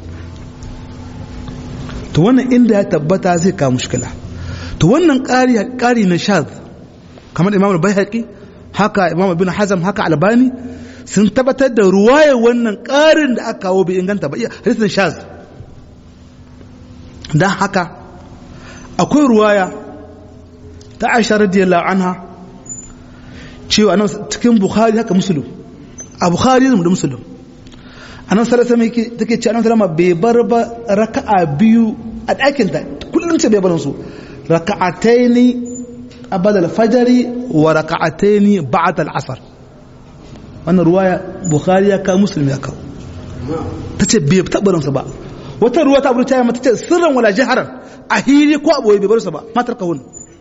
Speaker 1: to wannan inda ya tabbata zai kawo mushkila to wannan ƙari na shaz kamar imam al-bayhaqi haka imam ibn hazm haka albani sun tabbatar da ruwaye wannan ƙarin da aka kawo bai inganta ba hadisin shaz dan haka akwai ruwaya ta Aisha radiyallahu anha cewa nan cikin Bukhari haka Muslim a Bukhari da Muslim annabi sallallahu alaihi wasallam take ce annabi sallallahu bai bar ba raka'a biyu a ɗakin ta kullum ce bai bar su raka'ataini qabla al-fajr wa raka'ataini ba'da al-asr wannan ruwaya bukhari ya kawo muslim ya kawo tace bai tabarin su ba wata ruwa ta burta mata ce sirran wala jaharan a hili ko aboye bai bar su ba matar kawun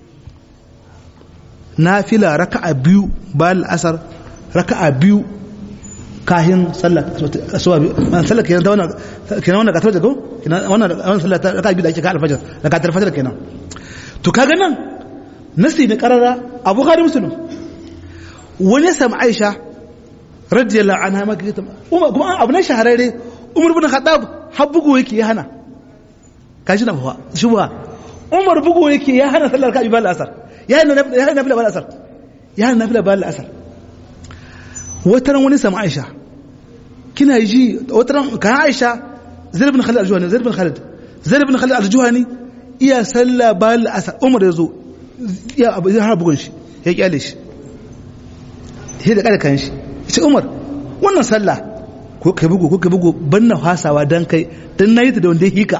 Speaker 1: nafila raka'a biyu bayan al-asr raka'a biyu kahin sallah asuba sallah kenan ta wannan kenan wannan katar jago kenan wannan wannan sallah ta raka'a biyu da ake ka alfajar raka'a alfajar kenan to kaga nan nasi ne karara abu khari muslim wani ya samu aisha radiyallahu anha maka ita umar kuma abu na shahararre umar bin khattab har bugu yake ya hana kaji na fa shubha umar bugu yake ya hana sallar ka ibal asar ya hana ya hana nafila bal asar ya hana nafila bal asar wataran wani samu aisha kina ji wataran kan aisha zaid bin khalid al-juhani zaid bin khalid zaid bin khalid al-juhani iya sallah bal asar umar yazo ya abu ya har bugun shi ya kyale shi sai da kada kan shi ce umar wannan sallah ko kai bugu ko kai bugu banna fasawa dan kai dan nayi ta da wanda hika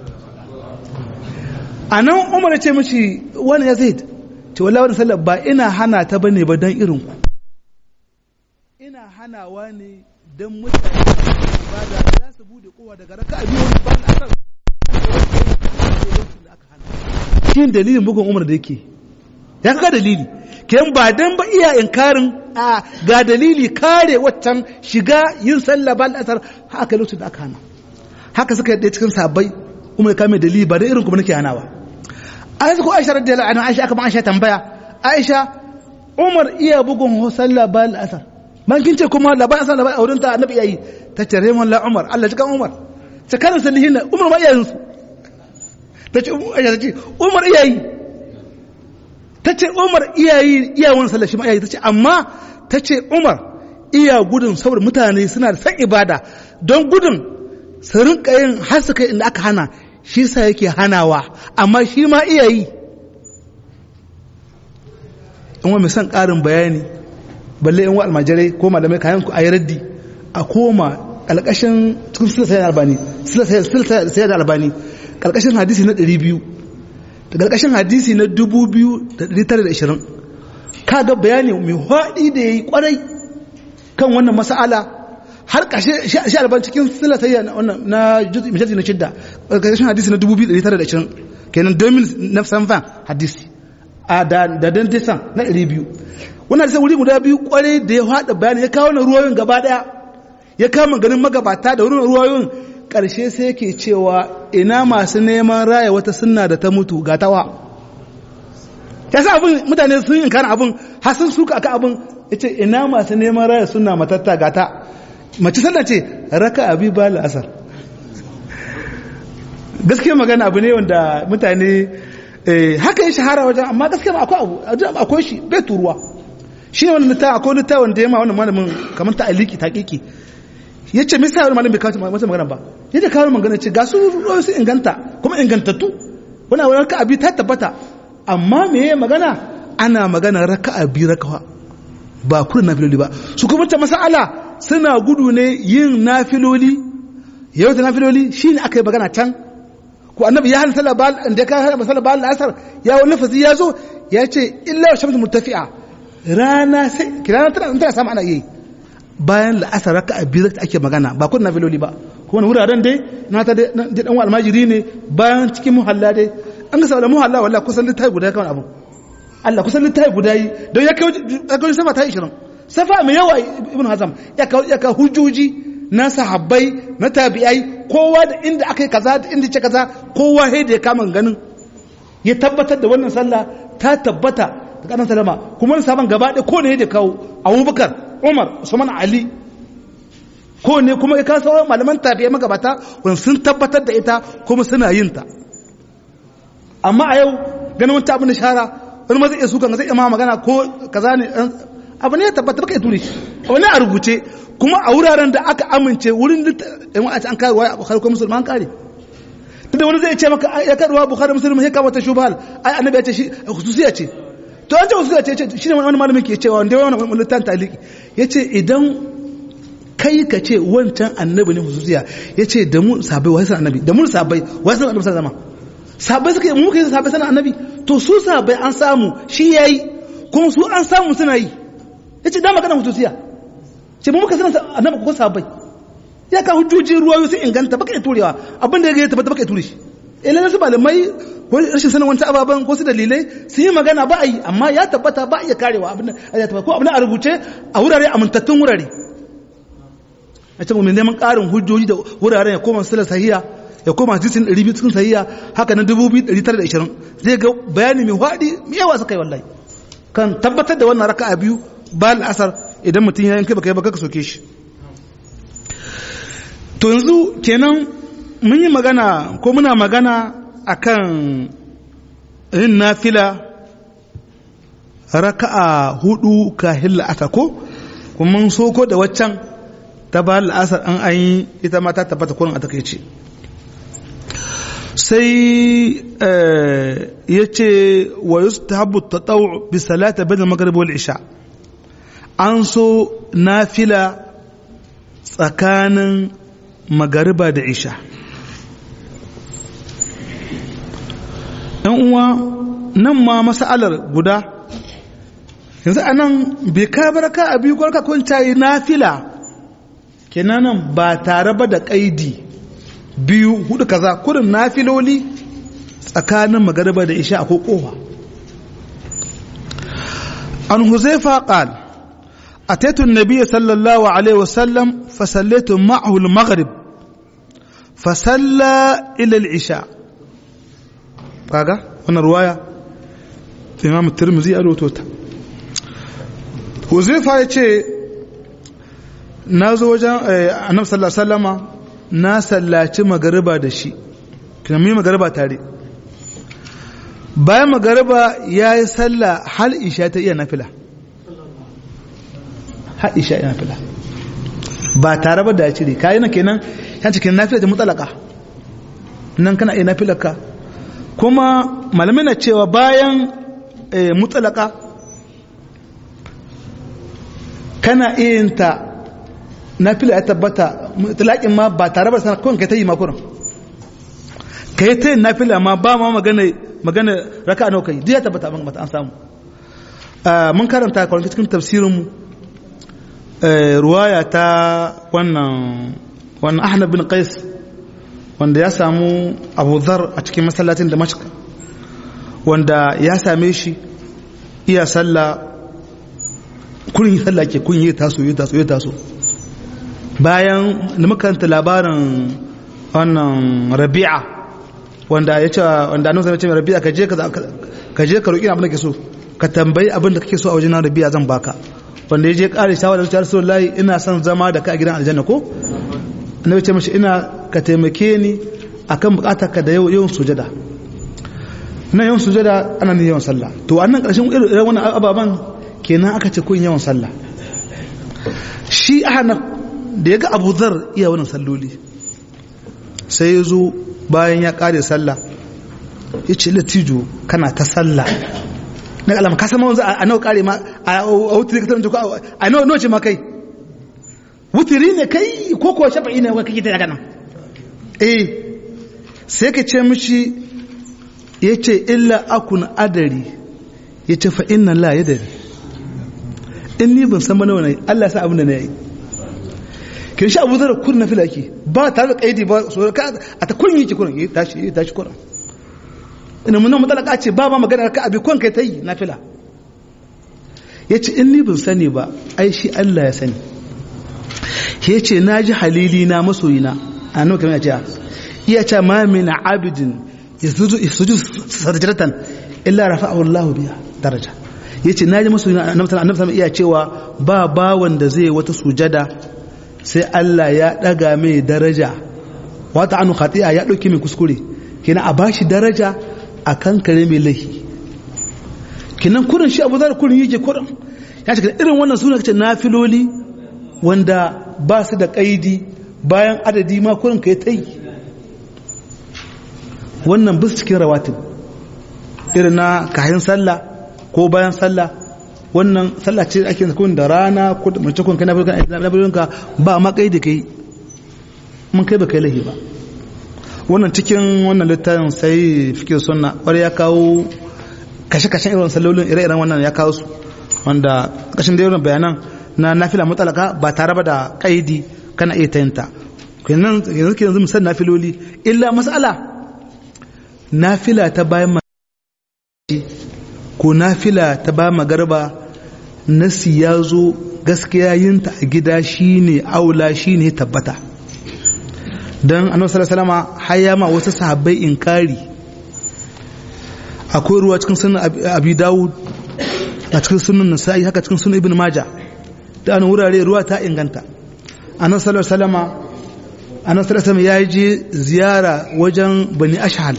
Speaker 1: anan umar ya ce mishi wani ya zaid ce wallahi wannan sallah ba ina hana ta bane ba dan irin ku ina hanawa ne dan mutane ibada za su bude kowa daga raka'a biyu ba na asar shi dalilin bugun umar da yake ya kaga dalili ken ba dan ba iya inkarin a ga dalili kare waccan shiga yin sallah ba asar haka lokacin da aka hana haka suka yadda cikin sabai kuma ya kame dalili ba da irin kuma nake hanawa aisha ko aisha radiyallahu anha aisha aka ma aisha tambaya aisha umar iya bugun sallah ba asar man kin ce kuma labarin asar labarin auren ta annabi yayi ta ce raymond la umar Allah cikin umar ta karin salihin umar ma iyayen su ta ce umar iyayi ta ce umar iyayi iyawan sallah shi ma iyayi ta ce amma ta ce umar iya gudun saboda mutane suna da san ibada don gudun su rinka yin har su kai inda aka hana shi sa yake hanawa amma shi ma iyayi in wa mai son ƙarin bayani balle in wa almajirai ko malamai kayan ku a yi raddi a koma ƙalƙashin cikin silsayar albani silsayar albani ƙarƙashin hadisi na 200 da ƙarƙashin hadisi na 2920 kaga bayani mai haɗi da ya yi ƙwarai kan wannan mas'ala har ƙashe shi alban cikin silatayya na majalisi na shidda ƙarƙashin hadisi na 2920 kenan 2000 na sanfan hadisi a da dan tisan na 200 wannan hadisi wuri guda biyu ƙwarai da ya haɗa bayani ya kawo na ruwayoyin gaba ɗaya ya kama ganin magabata da wurin ruwayoyin ƙarshe sai ke cewa ina masu neman raya wata sunna da ta mutu ga tawa ya sa abin mutane sun yi kana abin har sun suka aka abin ya ce ina masu neman raya sunna matatta ga ta mace sallah ce raka abi ba la'asar gaskiya magana abu ne wanda mutane haka ya shahara wajen amma gaskiya ma akwai abu akwai shi bai turuwa shi ne wani littafi akwai littafi wanda ya ma wannan malamin kamar ta aliki ta kiki ya ce misa wani malam bai kawo mata magana ba ya ce kawo magana ce ga su ruwa su inganta kuma ingantattu wani wani raka abi ta tabbata amma me ya magana ana magana raka abi rakawa ba kurin nafiloli ba su kuma ta masala suna gudu ne yin nafiloli yau da nafiloli shi ne aka yi magana can ko annabi ya hana sallah ba da ka hana sallah ba asar ya wani lafazi ya zo ya ce illa shamsu murtafi'a rana sai kirana tana tana samu ana yi bayan la'asar raka a biyu ake magana ba kun nafiloli ba kuma wuraren dai na ta dai dan almajiri ne bayan cikin muhalla dai an ga saboda muhalla wallahi kusan littafi guda kawai abu Allah kusan littafi guda yi don ya kai safa ta 20 safa mai yawa ibn hazam ya kawo ya kawo hujjoji na sahabbai na tabi'ai kowa da inda aka yi kaza da inda ce kaza kowa sai da ya kama ganin ya tabbatar da wannan sallah ta tabbata da kanan salama kuma wani sabon gaba ɗaya ko ne da kawo abubakar umar usman ali ko ne kuma ya kawo sauran malaman tafiye magabata wani sun tabbatar da ita kuma suna yin ta amma a yau ganin wata abin da shara wani ma zai iya sukan zai iya ma magana ko kaza ne abu ne ya tabbata baka yi turi wani a rubuce kuma a wuraren da aka amince wurin da a ce an kare waya bukhari ko musulman kare tunda wani zai ce maka ya karuwa bukhari musulman ya kama ta shubhal ai annabi ya ce shi khususiya ce to an ce khususiya ce shine wani malamin ke cewa wanda wani littan taliki yace idan kai ka ce wancan annabi ne khususiya yace da mu sabai wai san annabi da mu sabai wai san annabi sallama sabai suka mu kai sabai san annabi to su sabai an samu shi yayi kuma su an samu suna yi yace da magana khususiya ce mu muka sanar annabi ko sabai ya ka hujjoji ruwayo sun inganta baka iya turewa abin da ya tabbata baka iya ture shi ila su malamai ko rashin sanin wani ababen ko su dalilai su yi magana ba a yi amma ya tabbata ba a iya karewa abin da ya tabbata ko abin a rubuce a wurare amintattun wurare a ce mu neman ƙarin hujjoji da wuraren ya koma sila sahiya ya koma hadisin 200 cikin sahiha haka na 2920 zai ga bayani mai hwadi mai yawa suka yi wallahi kan tabbatar da wannan raka'a biyu ba al'asar idan mutum ya yanke baka yi baka soke shi to yanzu kenan mun yi magana ko muna magana akan yin nafila raka'a hudu kahin la'asar ko kuma mun soko da waccan ta ba la'asar an an yi ita ma ta tabbata kurin a takaice sai ya ce wa yustahabbu tatawu bi salata bayna maghrib wal isha an so nafila tsakanin magariba da isha ɗan uwa nan ma mas'alar guda yanzu a nan bai ka baraka a biyu kwarka kun cayi nafila kenan nan ba tare ba da ƙaidi biyu hudu kaza kurin nafiloli tsakanin magariba da isha ko kowa an huzaifa qal ataitu an-nabiy sallallahu alaihi wasallam fa sallaitu ma'ahu al-maghrib fa salla ila al-isha kaga wannan ruwaya imam tirmidhi a rawaito ta huzaifa ya ce na zo wajen annabi sallallahu alaihi wasallama na sallaci magariba da shi kina mu magariba tare bayan magariba ya yi sallah hal isha ta iya nafila hal isha iya nafila ba tare ba da ya cire kayi nan kenan yan cikin nafila ta mutsalaka nan kana iya nafilarka kuma malamai na cewa bayan mutsalaka kana iya yin ta nafila ya tabbata mutlaƙin ma ba tare ba sana kawai ka ta yi makurin ka yi ta yin nafila ma ba ma magana magana raka a naukai duk ya tabbata ban mata an samu mun karanta kwanci cikin tafsirinmu ruwaya ta wannan wannan ahmad bin qais wanda ya samu abu zar a cikin masallacin da mashka wanda ya same shi iya sallah kun yi sallah ke kun yi taso yi taso yi taso bayan da makaranta labarin wannan rabi'a wanda ya ce wanda annabi ya ce rabi'a ka je ka je ka roki abin da kake so ka tambayi abin da kake so a wajen rabi'a zan baka wanda ya je kare shawara da Rasulullahi ina son zama da ka a gidan aljanna ko annabi ce mishi ina ka taimake ni akan bukatar ka da yawan sujada na yawan sujada ana ne yawan sallah to annan karshen irin wannan ababan kenan aka ce kun yawan sallah shi ahnaf da ya ga abu zar iya wannan salloli sai ya zo bayan ya kare sallah ya ce latijo kana ta sallah na alama ka sama wanzu a nawa kare ma a wutiri ka tabbata ko a nawa nawa ce ma kai wutiri ne kai ko ko shafa'i ne kake ta daga nan eh sai ka ce mishi ya ce illa akun adari ya ce fa inna la yadari in ni ban san nawa ne Allah sa abin da na yi kin sha abu zara kun na fila ke ba tare da kaidi ba so ka a ta kun yi ki kun yi tashi yi tashi kun ina mun mutalaka ce ba ma magana ka abi kun kai tayi na fila yace in ni ban sani ba ai shi Allah ya sani yace naji halili na masoyina annabi kamar ya ce iya ce ma min abidin yasuju yasuju sajdatan illa rafa'ahu Allah biha daraja yace naji masoyina annabi annabi iya cewa ba bawan da zai wata sujada sai Allah ya ɗaga mai daraja wata anu khati'a ya ɗauki mai kuskure kina a bashi daraja a kan kare mai laifi kinan kurin shi abu zara kurin yake kurin ya ce irin wannan suna kace nafiloli wanda ba su da ƙaidi bayan adadi ma kurin ka yi ta yi wannan bis cikin rawatin irin na kayan sallah ko bayan sallah wannan sallah ce ake kun da rana ko da mace kun kana bulkan ka ba ma kai da kai mun kai ba kai lahi ba wannan cikin wannan littafin sai fike sunna wani ya kawo kashe-kashen irin sallolin ire-iren wannan ya kawo su wanda kashin da irin bayanan na nafila mutalaka ba tare ba da kaidi kana iya tayinta kenan yanzu ke yanzu musan nafiloli illa mas'ala nafila ta bayan ko nafila ta ba magarba nasi ya zo gaskiya yinta a gida shine aula shine tabbata don annabi sallallahu alaihi wasallam har ya ma wasu sahabbai inkari akwai ruwa cikin sunan abi dawud a cikin sunan nasa'i haka cikin sunan ibn maja da an wurare ruwa ta inganta annabi sallallahu alaihi wasallam annabi sallallahu alaihi ya je ziyara wajen bani ashhal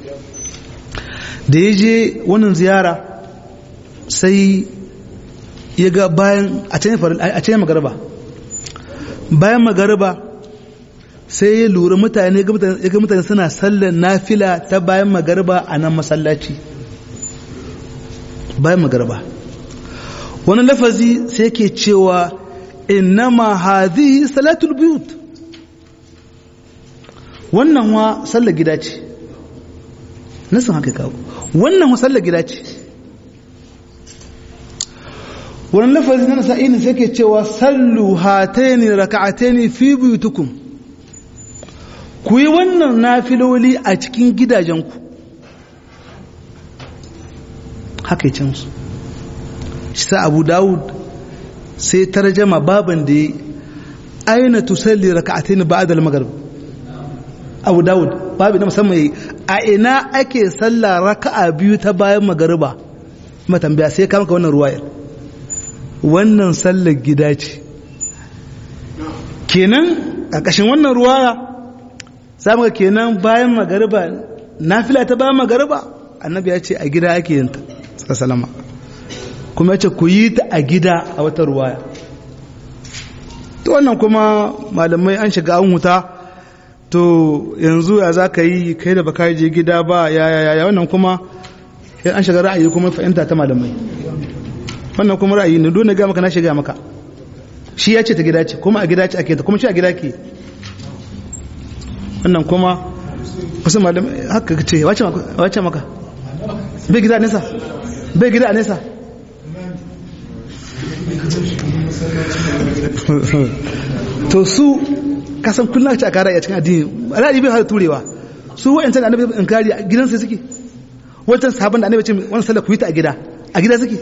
Speaker 1: da ya je wannan ziyara sai ya ga bayan a can magariba bayan magariba sai ya lura mutane ya ga mutane suna sallar nafila ta bayan magariba a nan masallaci bayan magariba wani lafazi sai ke cewa innama hadhihi salatul buyut wannan wa sallar gida ce nasan haka kawo wannan wa sallar gida ce wani lafazi na nasa'ini sai ke cewa sallu hataini raka'ataini fi buyutukum ku yi wannan nafiloli a cikin gidajenku haka yi su shi sa abu dawud sai tarjama baban da ya aina tusalli raka'ataini ba'da al-maghrib abu dawud babu na musamman yi a ina ake sallah raka'a biyu ta bayan magariba matambaya sai kama ka wannan ruwayar wannan sallar gida ce kenan ƙarƙashin wannan ruwaya za mu kenan bayan magariba nafila ta bayan magariba annabi ya ce a gida ake yin ta salama kuma ya ce ku yi ta a gida a wata ruwaya to wannan kuma malamai an shiga an huta to yanzu ya za ka yi kai da baka je gida ba ya ya ya wannan kuma an shiga ra'ayi kuma fahimta ta malamai wannan kuma ra'ayi ne dole ga maka na shiga maka shi ya ce ta gida ce kuma a gida ce ake ta kuma shi a gida ke wannan kuma kusa malam haka ce wace maka bai gida a nesa bai gida a nesa to su kasan kullum ce a kara a cikin addini alhaji bai hada turewa su wa'yancan da annabi in kari a gidansa suke wancan sabon da annabi ce wani sallar ku yi ta a gida a gida suke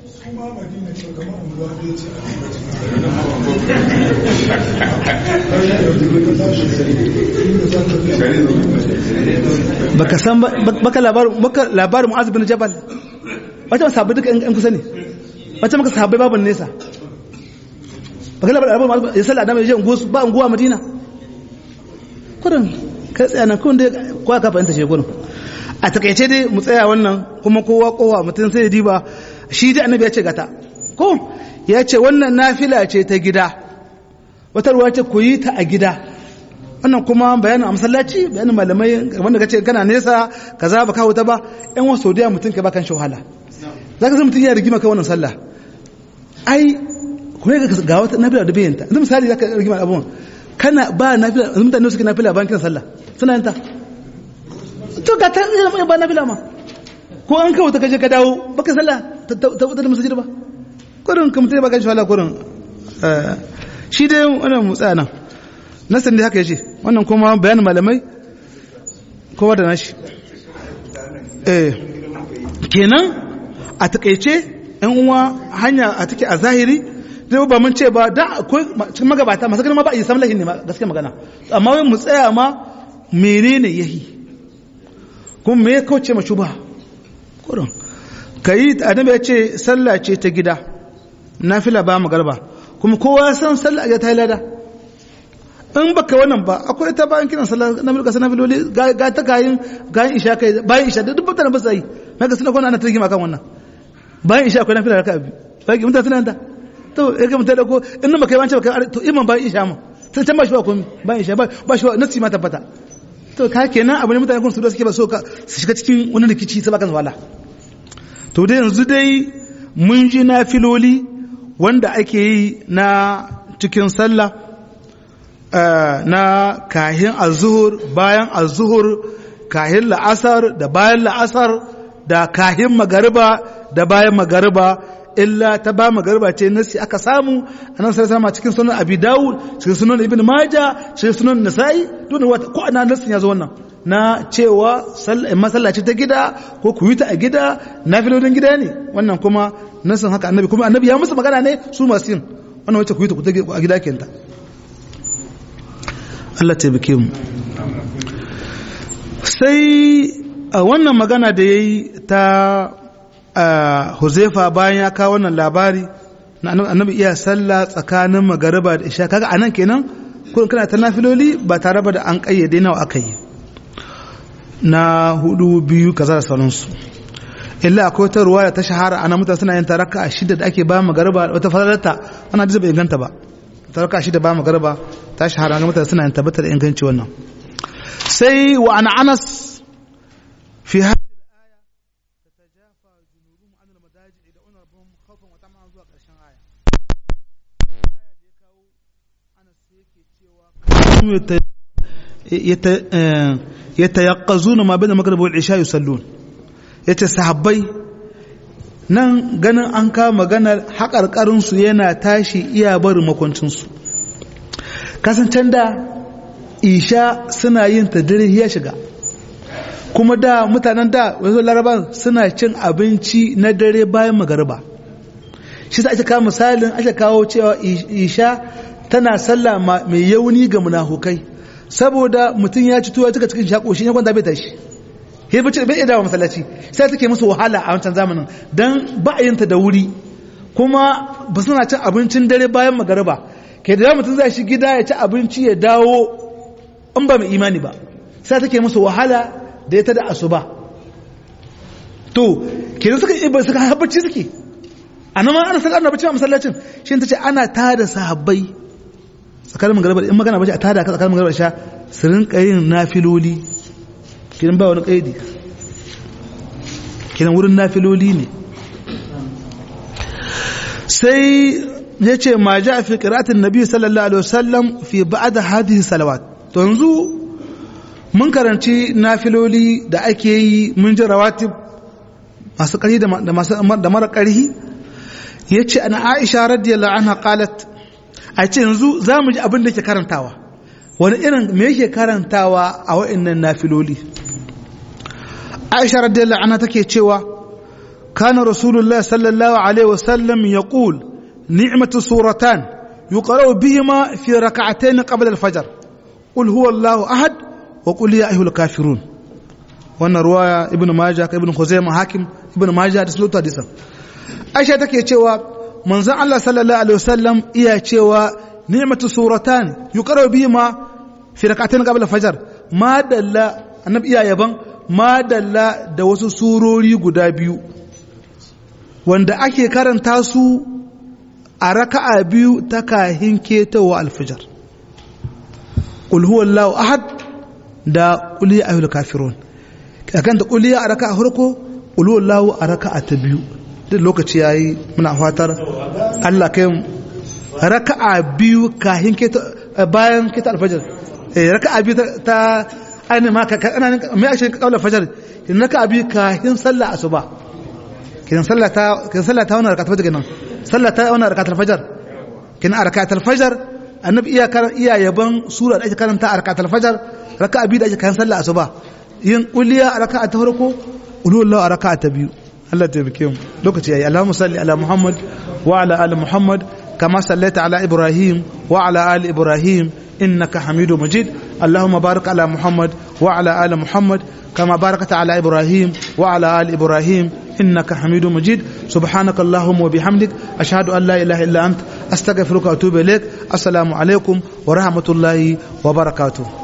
Speaker 1: baka san baka labarin baka labarin mu'az bin jabal wata sahabbai duka yan kusa ne wata maka sahabbai babu nesa baka labarin mu'az ya sallah da mai je ba unguwa madina kurin kai tsaya nan kun dai kowa ka fahimta shi kurin a takaice dai mu tsaya wannan kuma kowa kowa mutum sai ya diba shi dai annabi ya ce gata ko ya ce wannan nafila ce ta gida wata ruwa ce ku yi ta a gida wannan kuma bayanin a masallaci bayanin malamai wanda ka ce kana nesa ka za ba kawo ta ba yan wasu saudiya mutum ka ba kan shahala za ka zai mutum ya rigima kai wannan sallah ai kuma ga wata nafila da bayanta yanzu misali za ka rigima abubuwan kana ba nafila mutane suke nafila bayan kiran sallah suna yanta to ga ta ba nafila ma ko an kawo ta kaje ka dawo baka sallah ta wutar masajid ba kurin ka mutum ya baka shi wala kurin shi dai wannan mu tsaya nan nasan dai haka yace wannan kuma bayanin malamai kowa da nashi eh kenan a takeice yan uwa hanya a take a zahiri dai ba mun ce ba da akwai cikin magabata masu ganin ma ba a yi samlahin ne gaskiya magana amma wai mu tsaya ma menene yahi kuma me ya kauce ma shubha kurin kayi annabi ya ce sallah ce ta gida nafila ba magarba kuma kowa san sallah ya ta lada in baka wannan ba akwai ta bayan kiran sallah na mulka sana filoli ga ta kayin gayin isha kai bayan isha duk mutane ba su yi maka suna kwana ana ta rigima kan wannan bayan isha akwai nafila raka'a biyu bayan mutane suna ta to ya ga mutane ko in baka yi wancan baka to iman bayan isha ma sai can ba shi ba komai bayan isha ba shi ba nasi ma tabbata to ka kenan abu ne mutane kun su da suke ba so ka su shiga cikin wani rikici sai baka wala to dai yanzu dai mun ji na filoli wanda ake yi na cikin sallah na kahin azuhur bayan azuhur kahin la'asar da bayan la'asar da kahin magariba da bayan magariba illa ta ba magariba ce nasi aka samu a nan sarasa cikin sunan abi dawud cikin sunan ibn maja cikin sunan nasa'i duk wata ko ana nasin ya zo wannan na cewa masallaci ta gida ko ku yi ta a gida na filodin gida ne wannan kuma nasin haka annabi kuma annabi ya musu magana ne su masu yin wannan wacce ku yi ta a gida kenta Allah taimake mu sai wannan magana da ya yi ta huzaifa bayan ya kawo wannan labari na annabi iya sallah tsakanin magariba da isha kaga anan kenan kun kana ta nafiloli ba tare ba da an kayyade nawa aka yi na hudu biyu kaza da sauransu illa akwai wata ruwa da ta shahara ana mutane suna yin taraka a shida da ake ba magariba wata falalarta ana da bai inganta ba taraka a shida ba magariba ta shahara ga mutane suna yin tabbatar da inganci wannan sai wa ana anas fi yatayaqqazuna ma bayna maghrib wal isha yusallun yace sahabbai nan ganin an ka maganar haƙarƙarin su yana tashi iya barin makwancin su kasancen da isha suna yin ta dare ya shiga kuma da mutanen da wasu laraban suna cin abinci na dare bayan magariba shi sa ake kawo misalin ake kawo cewa isha tana sallah mai yauni ga munafukai saboda mutum ya ci tuwa cika cikin shako shi ne kwanta bai tashi he bace bai dawo masallaci sai take musu wahala a wancan zamanin dan ba a yinta da wuri kuma ba suna cin abincin dare bayan magariba ke da mutum zai shi gida ya ci abinci ya dawo in ba mai imani ba sai take musu wahala da ya ta da asuba to kenan suka iba suka habbaci suke a nan ma ana sallar annabi a masallacin shi ta ce ana tada sahabbai tsakanin magariba in magana bace a tada ka tsakanin magariba sha su rinka yin nafiloli kiran ba wani kaidi kiran wurin nafiloli ne sai ya ce ma ja fi qira'atin nabi sallallahu alaihi wasallam fi ba'd hadhihi salawat to yanzu mun karanci nafiloli da ake yi mun ji rawatib masu ƙarfi da mara ƙarfi ya ce ana aisha radiyallahu anha qalat a ce yanzu za mu ji abin da ke karantawa wani irin me yake karantawa a wa'annan nafiloli aisha radiyallahu anha take cewa kana rasulullah sallallahu alaihi wasallam yaqul ni'matu suratan yuqra'u bihima fi rak'atayn qabla al-fajr qul huwa allahu ahad wa qul ya ayyuhal kafirun wannan ruwaya ibnu majah ka ibnu khuzaimah hakim ibnu majah da sulatu hadisan aisha take cewa manzon Allah sallallahu alaihi wasallam iya cewa ni'matu suratan yuqra bihima fi rak'atayn qabla fajr ma dalla annabi iya yaban ma dalla da wasu surori guda biyu wanda ake karanta su a raka'a biyu ta kahin ketawa alfajar qul huwallahu ahad da qul ya ayyuhal kafirun kan ta qul ya a raka'a farko qul huwallahu a raka'a ta biyu duk lokaci ya yi muna fatar Allah kai raka'a biyu kahin bayan kita alfajar raka'a biyu ta ainihin ma mai ashe kawai alfajar kin raka'a biyu kahin sallah asuba kin sallah ta kin sallah ta wannan raka'a fajar kenan sallah ta wannan raka'a alfajar kin a raka'a alfajar annabi iya iya yaban sura da ake karanta a raka'a alfajar raka'a biyu da ake kayan sallah asuba yin kulliya a raka'a ta farko ulullahu a raka'a ta biyu Allah taimake mu lokaci yayi Allahumma salli ala Muhammad wa ala ali Muhammad kama sallaita ala Ibrahim wa ala ali Ibrahim innaka Hamidu Majid Allahumma barik ala Muhammad wa ala ali Muhammad kama barakta ala Ibrahim wa ala ali Ibrahim innaka Hamidu Majid subhanaka Allahumma wa bihamdik ashhadu an la ilaha illa ant astaghfiruka wa atubu ilaik assalamu alaikum wa rahmatullahi wa barakatuh